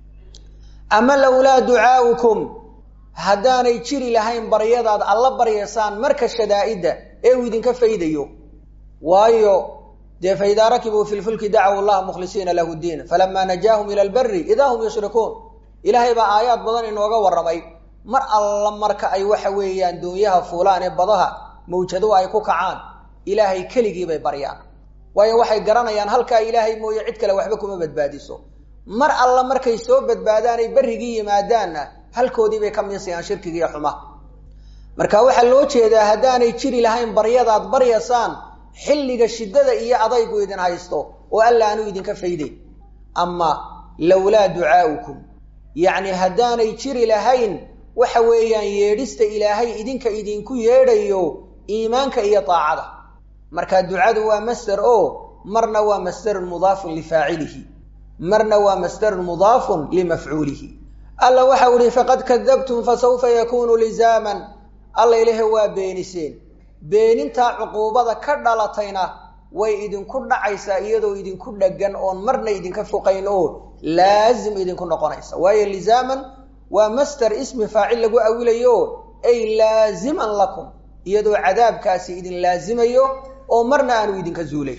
ama lowlaa ducaa'ukum haddaanay jiri lahayn baryadaad alla baryaysaan marka shadaa'idda ee uu idinka faydayo waayo dee faidaa rakibuu fi lfulki dacaw allaha mukhlisiina lahu diin falamaa najaahum ila alberi idaa hum yushrikuun ilaahay baa aayaad badan inooga warramay mar alla marka ay waxa weeyaan doonyaha fuulaan ee badaha mawjado ay ku kacaan ilaahay keligii bay baryaan waayo waxay garanayaan halkaa ilaahay mooye cid kale waxba kuma badbaadiso mar alla markay soo badbaadaanay berrigii yimaadaanna halkoodii bay ka miisayaan shirkigiiyo xumaha marka waxaa loo jeedaa haddaanay jiri lahayn baryadaad baryasaan xilliga shiddada iyo adaygu idin haysto oo alla aanu idinka fayday ama lowlaa ducaa'ukum yacni haddaanay jiri lahayn waxa weeyaan yeedhista ilaahay idinka idinku yeedhayo iimaanka iyo daacada marka ducadu waa masder oo marna waa masderun mudaafun lifaacilihi marna waa masderun mudaafun limafcuulihi alla waxau ihi faqad kadabtum fasawfa yakunu lizaaman alla ilahe waa beeniseen beenintaa cuquubada ka dhalatayna way idinku dhacaysaa iyadoo idinku dheggan oon marna idinka foqayn oo laazim idinku noqonaysa waayo lizaaman waa master ismi faacil lagu awilayo ay laaziman lakum iyadoo cadaabkaasi idin laazimayo oo marna aanu idinka zuulay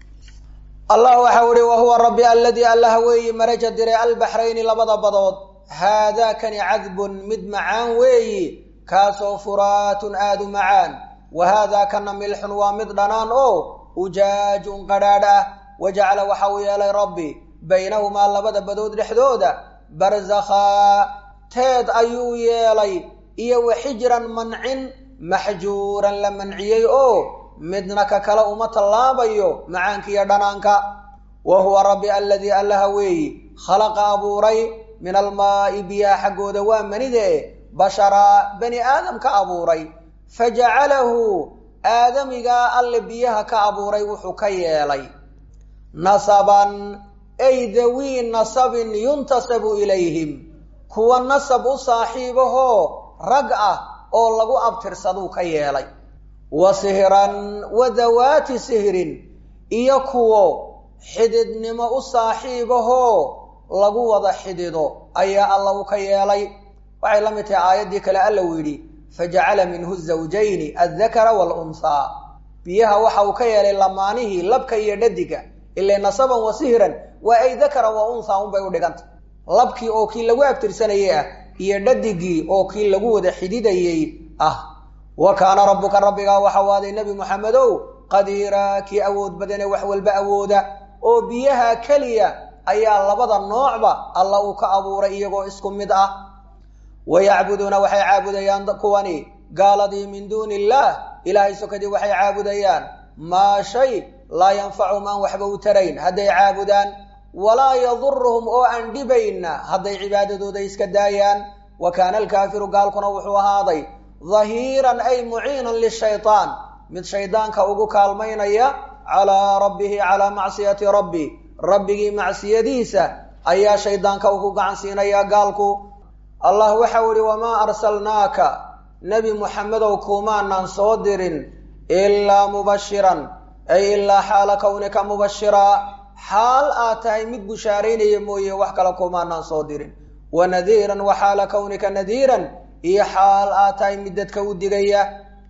allah waxau ihi wahuwa rabbi aladii allaha weeyi maraja diray albaxrayni labada badood haadaakani cadbun mid macaan weeyi kaasoo furaatun aadu macaan wa haadaa kana milxun waa mid dhanaan oo ujaajun qadhaadh ah wajacala waxa uu yeelay rabbi baynahumaa labada badood dhexdooda barzakhaa teed ayuu yeelay iyo wa xijran mancin maxjuuran la manciyey oo midna ka kale uma tallaabayo macaankiiyo dhanaanka wa huwa rabbi aladii allaha weeyi khalaqa abuuray min almaa'i biyaha xaggooda waa manide basharaa bani aadam ka abuuray fajacalahu aadamigaa alle biyaha ka abuuray wuxuu ka yeelay nasaban ay dawii nasabin yuntasabu ilayhim kuwa nasab u saaxiibahoo rag ah oo lagu abtirsaduu ka yeelay wa sihran wa dawaati sihrin iyo kuwo xididnimo u saaxiibahoo lagu wada xidido ayaa alla u ka yeelay waxay la mid tahay aayaddii kale alla uu yidhi fajacala minhu zawjayni addakara waalunhaa biyaha waxa uu ka yeelay lamaanihii labka iyo dhadiga ilay nasaban wa sihran waa ay dakaran wa unhaa unbay u dhiganta labkii oo kii lagu abtirsanayey ah iyo dhadigii oo kii lagu wada xididayey ah wa kaana rabbuka rabbigaa waxa waaday nebi moxamedow qadiiraa kii awood badane wax walba awooda oo biyaha keliya ayaa labada noocba alla uu ka abuuray iyagoo isku mid ah wayacbuduuna waxay caabudayaan kuwani gaaladii min duuni illaah ilaahay sokadii waxay caabudayaan maa shay laa yanfacuhum aan waxba u tarayn hadday caabudaan walaa yaduruhum oo aan dhibayna hadday cibaadadooda iska daayaan wa kaana alkaafiru gaalkuna wuxuu ahaaday dahiiran ay muciinan lishaytaan mid shaydaanka ugu kaalmaynaya calaa rabbihi calaa macsiyati rabbi rabbigii macsiyadiisa ayaa shaydaanka ugu gacan siinaya gaalku allah waxau ihi wamaa arsalnaaka nebi muxamedow kuumaanaan soo dirin ilaa mubashiran ay ilaa xaala kawnika mubashiraa xaal aad tahay mid bushaaraynaya mooye wax kale kuumaanaan soo dirin wa nadiiran wa xaala kawnika nadiiran iyo xaal aad tahay mid dadka u digaya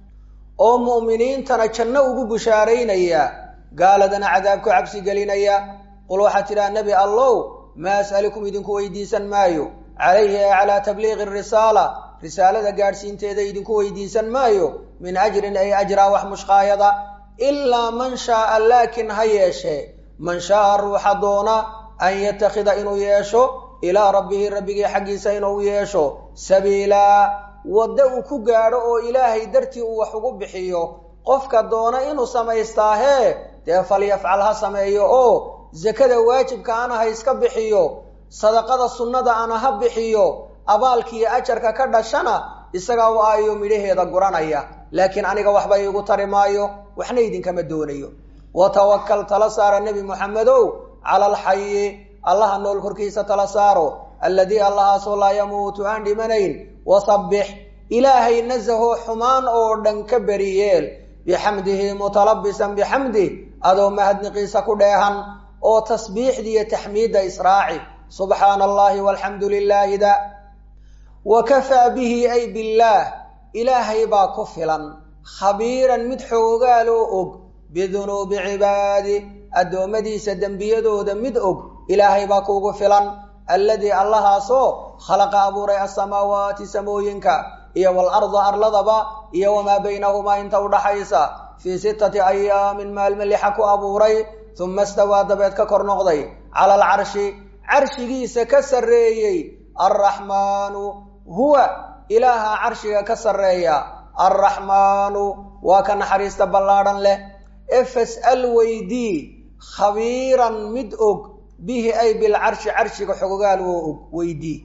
oo mu'miniintana janno ugu bushaaraynaya gaaladana cadaabku cabsi gelinaya qul waxaad tidhaha nebi allow maa as'alikum idinku weydiisan maayo calayhi ee calaa tabliiqi risaala risaalada gaadhsiinteeda idinku weydiisan maayo min ajrin ay ajraa wax mushqaayada ilaa man shaaa laakin ha yeeshee man shaaa ruuxa doona an yatakhida inuu yeesho ilaa rabbihi rabbigii xaggiisa inuu yeesho sabiilaa waddo uu ku gaadho oo ilaahay dartii uu wax ugu bixiyo qofka doona inuu samaystaahe dee falyafcal ha sameeyo oo sakada waajibka ana ha iska bixiyo sadaqada sunnada ana ha bixiyo abaalkiiyo ajarka ka dhashana isagaa u aayo midhaheeda guranaya laakiin aniga waxba iigu tari maayo waxna idinkama doonayo watawakal tala saara nebi moxamedow cala alxayi allaha nool korkiisa tala saaro alladii allahaasoo laa yamuutu aan dhimanayn wasabbix ilaahay nasahoo xumaan oo dhan ka beriyeel bixamdihi mutalabisan bixamdih adoo mahadniqiisa ku dheehan oo tasbiixdiiyo taxmiidda israaci subxaana allahi walxamdu lilaahi da wa kafaa bihi ay billaah ilaahay baa ku filan khabiiran mid xoogaaloo og bidunuubi cibaadi addoommadiisa dembiyadooda mid og ilaahay baa kuugu filan alladii allahaasoo khalaqa abuuray asamaawaati samooyinka iyo walarda arladaba iyo wamaa baynahumaa inta udhaxaysa fii sittati ayaamin maalme lixa ku abuuray uma stawaa dabeed ka kor noqday cala alcarshi carshigiisa ka sarreeyey alraxmaanu huwa ilaaha carshiga ka sarreeya alraxmaanu waa ka naxariista ballaadhan leh ee fas'al weydii khabiiran mid og bihi ay bilcarshi carshiga xogogaal oo og weydii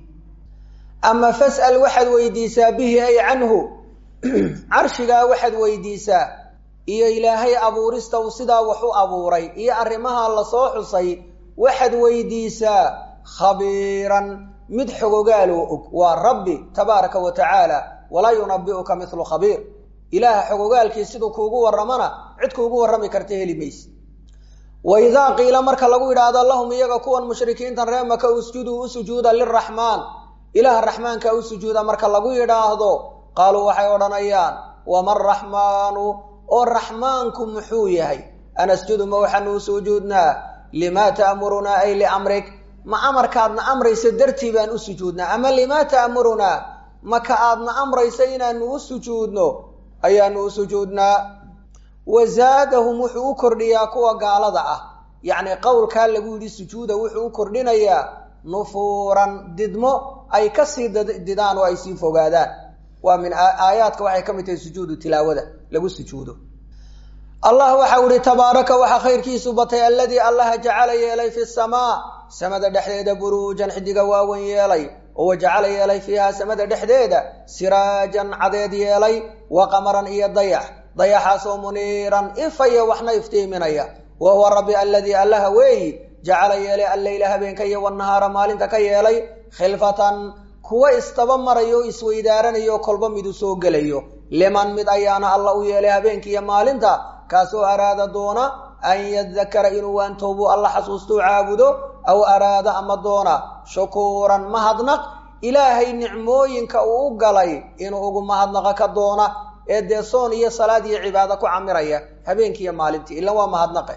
ama fas'al waxaad weydiisaa bihi ay canhu carshigaa waxaad weydiisaa iyo ilaahay abuurista uu sidaa wax u abuuray iyo arrimaha lasoo xusay waxaad weydiisaa khabiiran mid xogogaal oo og waa rabbi tabaaraka wa tacaala walaa yunabi'uka mithlu khabiir ilaaha xogogaalkii siduu kuugu warramana cid kuugu warrami karta heli mayse wa idaa qiila marka lagu yidhaahdo lahum iyaga kuwan mushrikiintan ree maka usjuduu u sujuuda liraxmaan ilaaha raxmaanka u sujuuda marka lagu yidhaahdo qaaluu waxay odhanayaan waman raxmaanu oo raxmaanku muxuu yahay anasjudu ma waxaanu u sujuudnaa limaa ta'murunaa ay liamrik ma amarkaadna amraysa dartii baan u sujuudnaa ama limaa ta'murunaa maka aadna amraysa inaanu u sujuudno ayaanu u sujuudnaa wa zaadahum wuxuu u kordhiyaa kuwa gaalada ah yacni qowlkaa lagu yidhi sujuuda wuxuu u kordhinayaa nufuuran didmo ay kasii didaan oo ay sii fogaadaan waa min aayaadka waxay ka mid tahay sujuudu tilaawada lagu sujuudo allah waxau ihi tabaaraka waxaa khayrkiisu batay alladii allaha jacala yeelay fi samaa samada dhexdeeda buruujan xidiga waawen yeelay oo wajacala yeelay fiiha samada dhexdeeda siraajan cadeed yeelay wa qamaran iyo dayax dayaxaasoo muniiran ifaya waxna iftiiminaya wa huwa rabbi alladii allaha weeyi jacala yeelay alleyla habeenka iyo wanahaara maalinta ka yeelay khilfatan kuwa istaba marayo o isweydaaranayo kolba midu soo gelayo liman mid ayaana alla u yeelay habeenkiiyo maalinta kaasoo araada doona an yadakara inuu waantoobu alla xasuustuu caabudo aw araada ama doona shukuuran mahadnaq ilaahay nicmooyinka uu u galay inuu ugu mahadnaqa ka doona ee dee soon iyo salaad iyo cibaado ku camiraya habeenkiiyo maalintii ilan waa mahadnaqe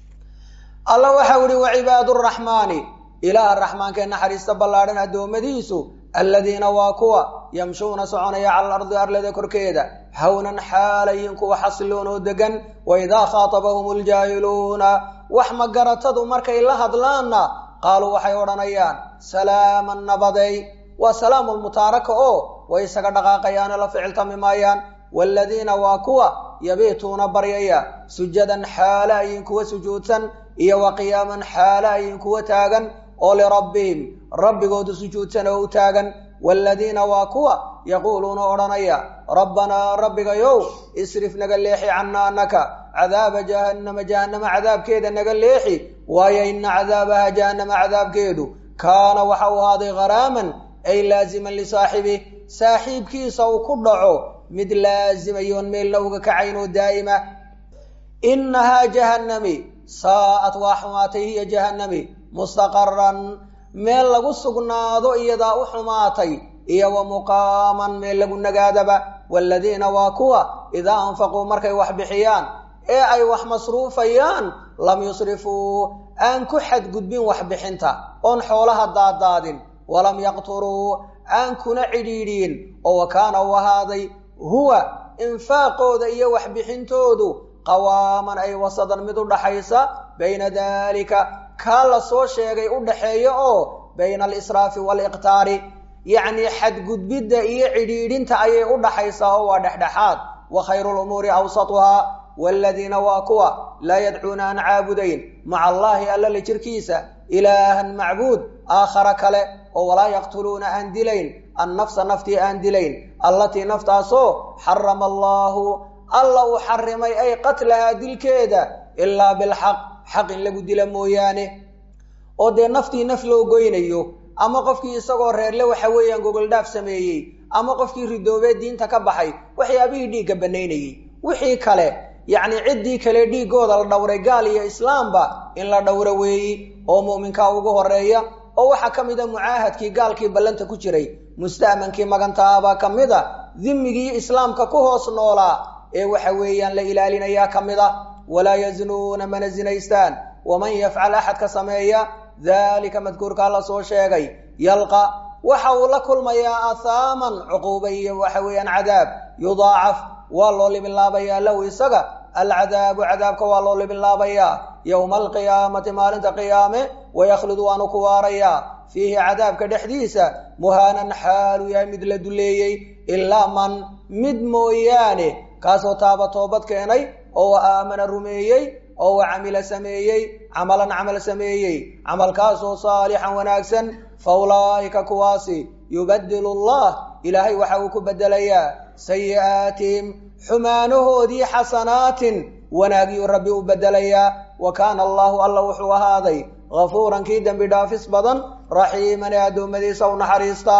alla waxau ihi wa cibaadu raxmaani ilaaha raxmaankae naxariista ballaadhan addoommadiisu alladiina waa kuwa yamshuuna soconaya cala alardi arlada korkeeda hawnan xaalayin kuwa xasiloon oo degan wa idaa khaatabahum ljaahiluuna wax magaratadu markay la hadlaanna qaaluu waxay odhanayaan salaaman nabaday waa salaamu lmutaaraka oo way isaga dhaqaaqayaano la ficiltami maayaan waaladiina waa kuwa yabiituuna baryaya sujadan xaala ayin kuwa sujuudsan iyo wa qiyaaman xaala ayin kuwa taagan oo lirabbihim rabbigoodu sujuudsan oo u taagan waaladiina waa kuwa yaquuluuna odhanaya rabbanaa rabbigayow isrif naga leexi cannaa anaka cadaaba jahannama jahannama cadaabkeeda naga leexi waayo ina cadaabaha jahannama cadaabkeedu kaana waxa uu ahaaday gharaaman ay laaziman lisaaxibih saaxiibkiisa uu ku dhaco mid laazimayoon meelna uga kacayn oo daa'ima inahaa jahannami saa'at waa xumaatay hiya jahannami mustaqaran meel lagu sugnaado iyadaa u xumaatay iyo wa muqaaman meel lagu nagaadaba waaladiina waa kuwa idaa anfaquu markay wax bixiyaan ee ay wax masruufayaan lam yusrifuu aan ku xadgudbin waxbixinta oon xoolaha daadaadin walam yaqturuu aan kuna cidhiidhiin oo wa kaana u ahaaday huwa infaaqooda iyo waxbixintoodu qawaaman ay wasadan mid u dhaxaysa bayna daalika kaa la soo sheegay u dhaxeeya oo bayna alisraafi waaliqtaari yacnii xadgudbidda iyo cidhiidhinta ayay u dhaxaysaa oo waa dhexdhexaad wa khayru lumuuri awsatuhaa waaladiina waa kuwa laa yadcuuna aan caabudayn maca allaahi alla la jirkiisa ilaahan macbuud aakhara kale oo walaa yaqtuluuna aan dilayn annafsa naftii aan dilayn allatii naftaasoo xarama allaahu alla uu xarimay ay qatlahaa dilkeeda ilaa bilxaq xaq in lagu dila mooyaane oo dee naftii naf loo goynayo ama qofkii isagoo reerle waxa weeyaan gogoldhaaf sameeyey ama qofkii ridoobee diinta ka baxay waxyaabihii dhiigga bannaynayey wixii kale yacni ciddii kale dhiiggooda la dhowray gaal iyo islaamba in la dhowro weeyi oo mu'minkaa ugu horeeya oo waxaa ka mid a mucaahadkii gaalkii ballanta ku jiray musta'mankii magantaabaa ka mid a dimmigii islaamka ku hoos noolaa ee waxa weeyaan la ilaalinayaa ka mid a walaa yaznuuna mana zinaystaan waman yafcal axadka sameeya daalika madkuurkaa la soo sheegay yalqa waxa uu la kulmayaa athaaman cuquuba iyo waxa weeyaan cadaab yudaacaf waa loo libinlaabayaa lahu isaga alcadaabu cadaabka waa loo libinlaabayaa yowma alqiyaamati maalinta qiyaame wayakhludu waanu ku waarayaa fiihi cadaabka dhexdiisa muhaanan xaaluu yahay mid la duleeyey ilaa man mid mooyaane kaasoo taaba toobad keenay oo wa aamana rumeeyey oo wa camila sameeyey camalan camal sameeyey camalkaasoo saalixan wanaagsan fa ulaa'ika kuwaasi yubadilu allah ilaahay waxa uu ku bedelayaa sayi'aatihim xumaanahoodii xasanaatin wanaagyuu rabbi u bedelayaa wa kaana allahu alla wuxuu ahaaday hafuuran kii dembi dhaafis badan raxiiman ee addoommadiisa u naxariista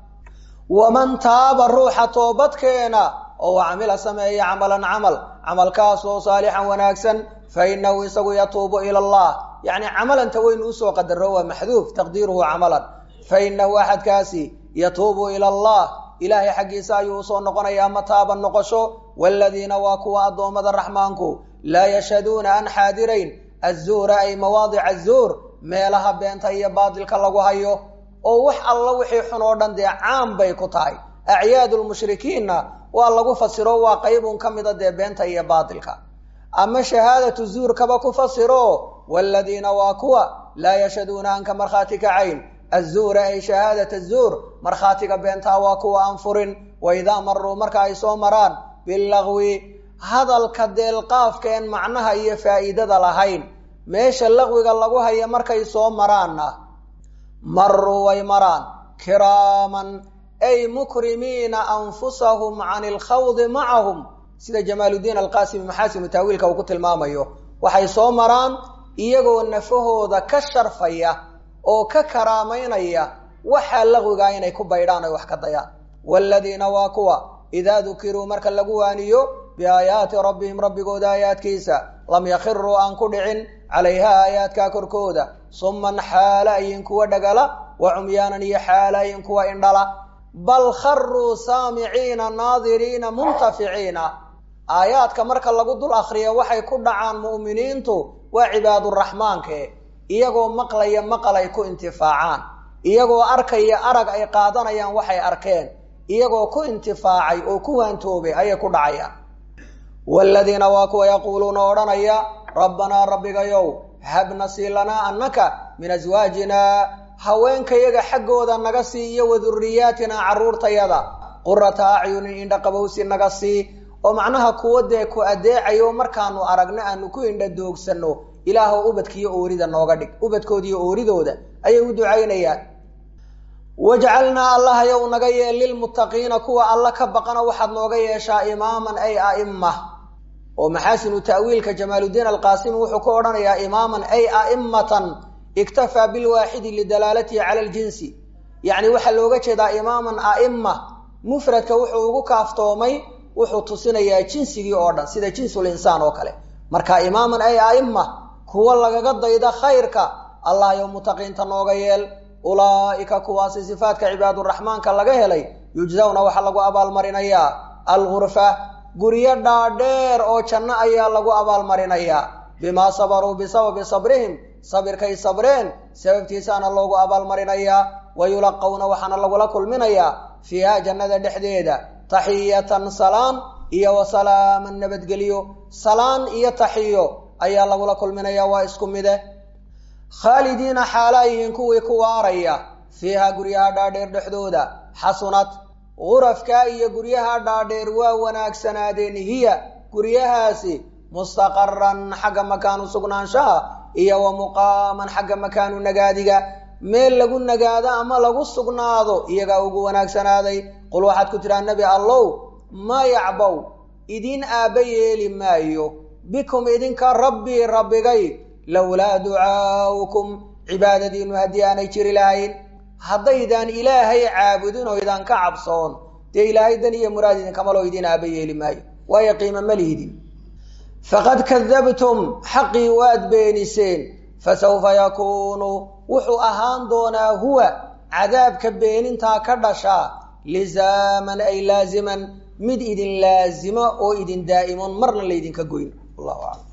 waman taaba ruuxa toobadkeena oo wa camila sameeya camalan camal camalkaasoo saalixan wanaagsan fa innahu isagu yatuubu ila allah yacni camalanta waynu usoo qadaro waa maxduuf taqdiiruhu camalan fa innahu axadkaasi yatuubu ila allah ilaahay xaggiisa ayuu usoo noqonayaa mataaban noqosho waaladiina waa kuwa addoommada raxmaanku laa yashhaduuna aan xaadirayn azuura ay mawaadica azuur meelaha beenta iyo baadilka lagu hayo oo wax alla wixii xun oo dhan dee caam bay ku tahay acyaadu lmushrikiinna waa lagu fasiro waa qaybun ka mida dee beenta iyo baadilka ama shahaadatu zuurkaba ku fasiro waaladiina waa kuwa laa yashhaduuna aan ka markhaati kacayn azuura ay shahaadat azuur markhaatiga beentaa waa kuwa aan furin waidaa maruu marka ay soo maraan bilagwi hadalka deelqaafkeen macnaha iyo faa'iidada lahayn meesha laqwiga lagu haya markay soo maraanna maruu way maraan kiraaman ay mukrimiina anfusahum can ilkhawdi macahum sida jamaaludiin alqaasimi maxaasinu taawiilka uu ku tilmaamayo waxay soo maraan iyagoo nafahooda ka sharfaya oo ka karaamaynaya waxaa laqwigaa inay ku baydhaan ay wax ka dayaan waaladiina waa kuwa idaa dukiruu marka lagu waaniyo biaayaati rabbihim rabbigooda aayaadkiisa lam yakhiruu aan ku dhicin calayha aayaadkaa korkooda summan xaala ayin kuwa dhagala wa cumyaanan iyo xaala ayin kuwa indhala bal kharuu saamiciina naadiriina muntaficiina aayaadka marka lagu dul akhriyo waxay ku dhacaan mu'miniintu waa cibaaduraxmaanke iyagoo maqlaya maqal ay ku intifaacaan iyagoo arkaya arag ay qaadanayaan waxay arkeen iyagoo ku intifaacay oo ku waantoobay ayay ku dhacayaan waaladiina waa kuwa yaquuluuna odhanaya rabbanaa rabbigayow habna sii lanaa annaka min aswaajinaa haweenkayaga xaggooda naga sii iyo wa duriyaatina carruurtayada qurata acyunin indha qabowsi naga sii oo macnaha kuwa dee ku adeecayo markaanu aragno aanu ku indha doogsanno ilaahow ubadkiiyo oorida nooga dhig ubadkoodiiyo ooridooda ayay u ducaynayaan wajcalnaa allahayow naga yeel lilmuttaqiina kuwa alla ka baqana waxaad nooga yeeshaa imaaman ay a'imma oo maxaasinu ta'wiilka jamaaludiin alqaasimi wuxuu ku odhanayaa imaaman ay a'immatan iktafaa bilwaaxidi lidalaalatihi cala aljinsi yacni waxaa looga jeedaa imaaman a'imma mufradka wuxuu ugu kaaftoomay wuxuu tusinayaa jinsigii oo dhan sida jinsul insaan oo kale marka imaaman ay a'imma kuwa lagaga dayda khayrka allahayow mutaqiinta nooga yeel ulaa'ika kuwaasi sifaadka cibaaduraxmaanka laga helay yujzawna waxaa lagu abaalmarinayaa algurfa guryo dhaadheer oo janno ayaa lagu abaalmarinayaa bimaa sabaruu bisababi sabrihim sabirkay sabreen sababtiisaana loogu abaalmarinayaa wa yulaqawna waxaana lagula kulminayaa fiiha jannada dhexdeeda taxiyatan salaan iyo wa salaaman nabadgelyo salaan iyo taxiyo ayaa lagula kulminayaa waa isku mide khaalidiina xaalaa yihiin kuwii ku waaraya fiiha guryaha dhaadheer dhexdooda xasunad gurafkaa iyo guryaha dhaadheer waa wanaagsanaadeen hiya guryahaasi mustaqaran xagga makaanu sugnaanshaha iyo wa muqaaman xagga makaanu nagaadiga meel lagu nagaado ama lagu sugnaado iyagaa ugu wanaagsanaaday qul waxaad ku tidhaha nebi allow ma yacbow idin aabba yeeli maayo bikum idinka rabbii rabbigay lowlaa ducaa'ukum cibaadadiinu haddii aanay jiri lahayn haddaydaan ilaahay caabudin oo idaan ka cabsoon dee ilaahay dan iyo muraad idinkamaloo idin aaba yeeli maayo waayo qiimo ma lihidin faqad kadabtum xaqii waad beeniseen fasawfa yakuunu wuxuu ahaan doonaa huwa cadaabka beenintaa ka dhashaa lizaaman ay laaziman mid idin laazima oo idin daa'imoon marna laydinka goyn wallahu aclam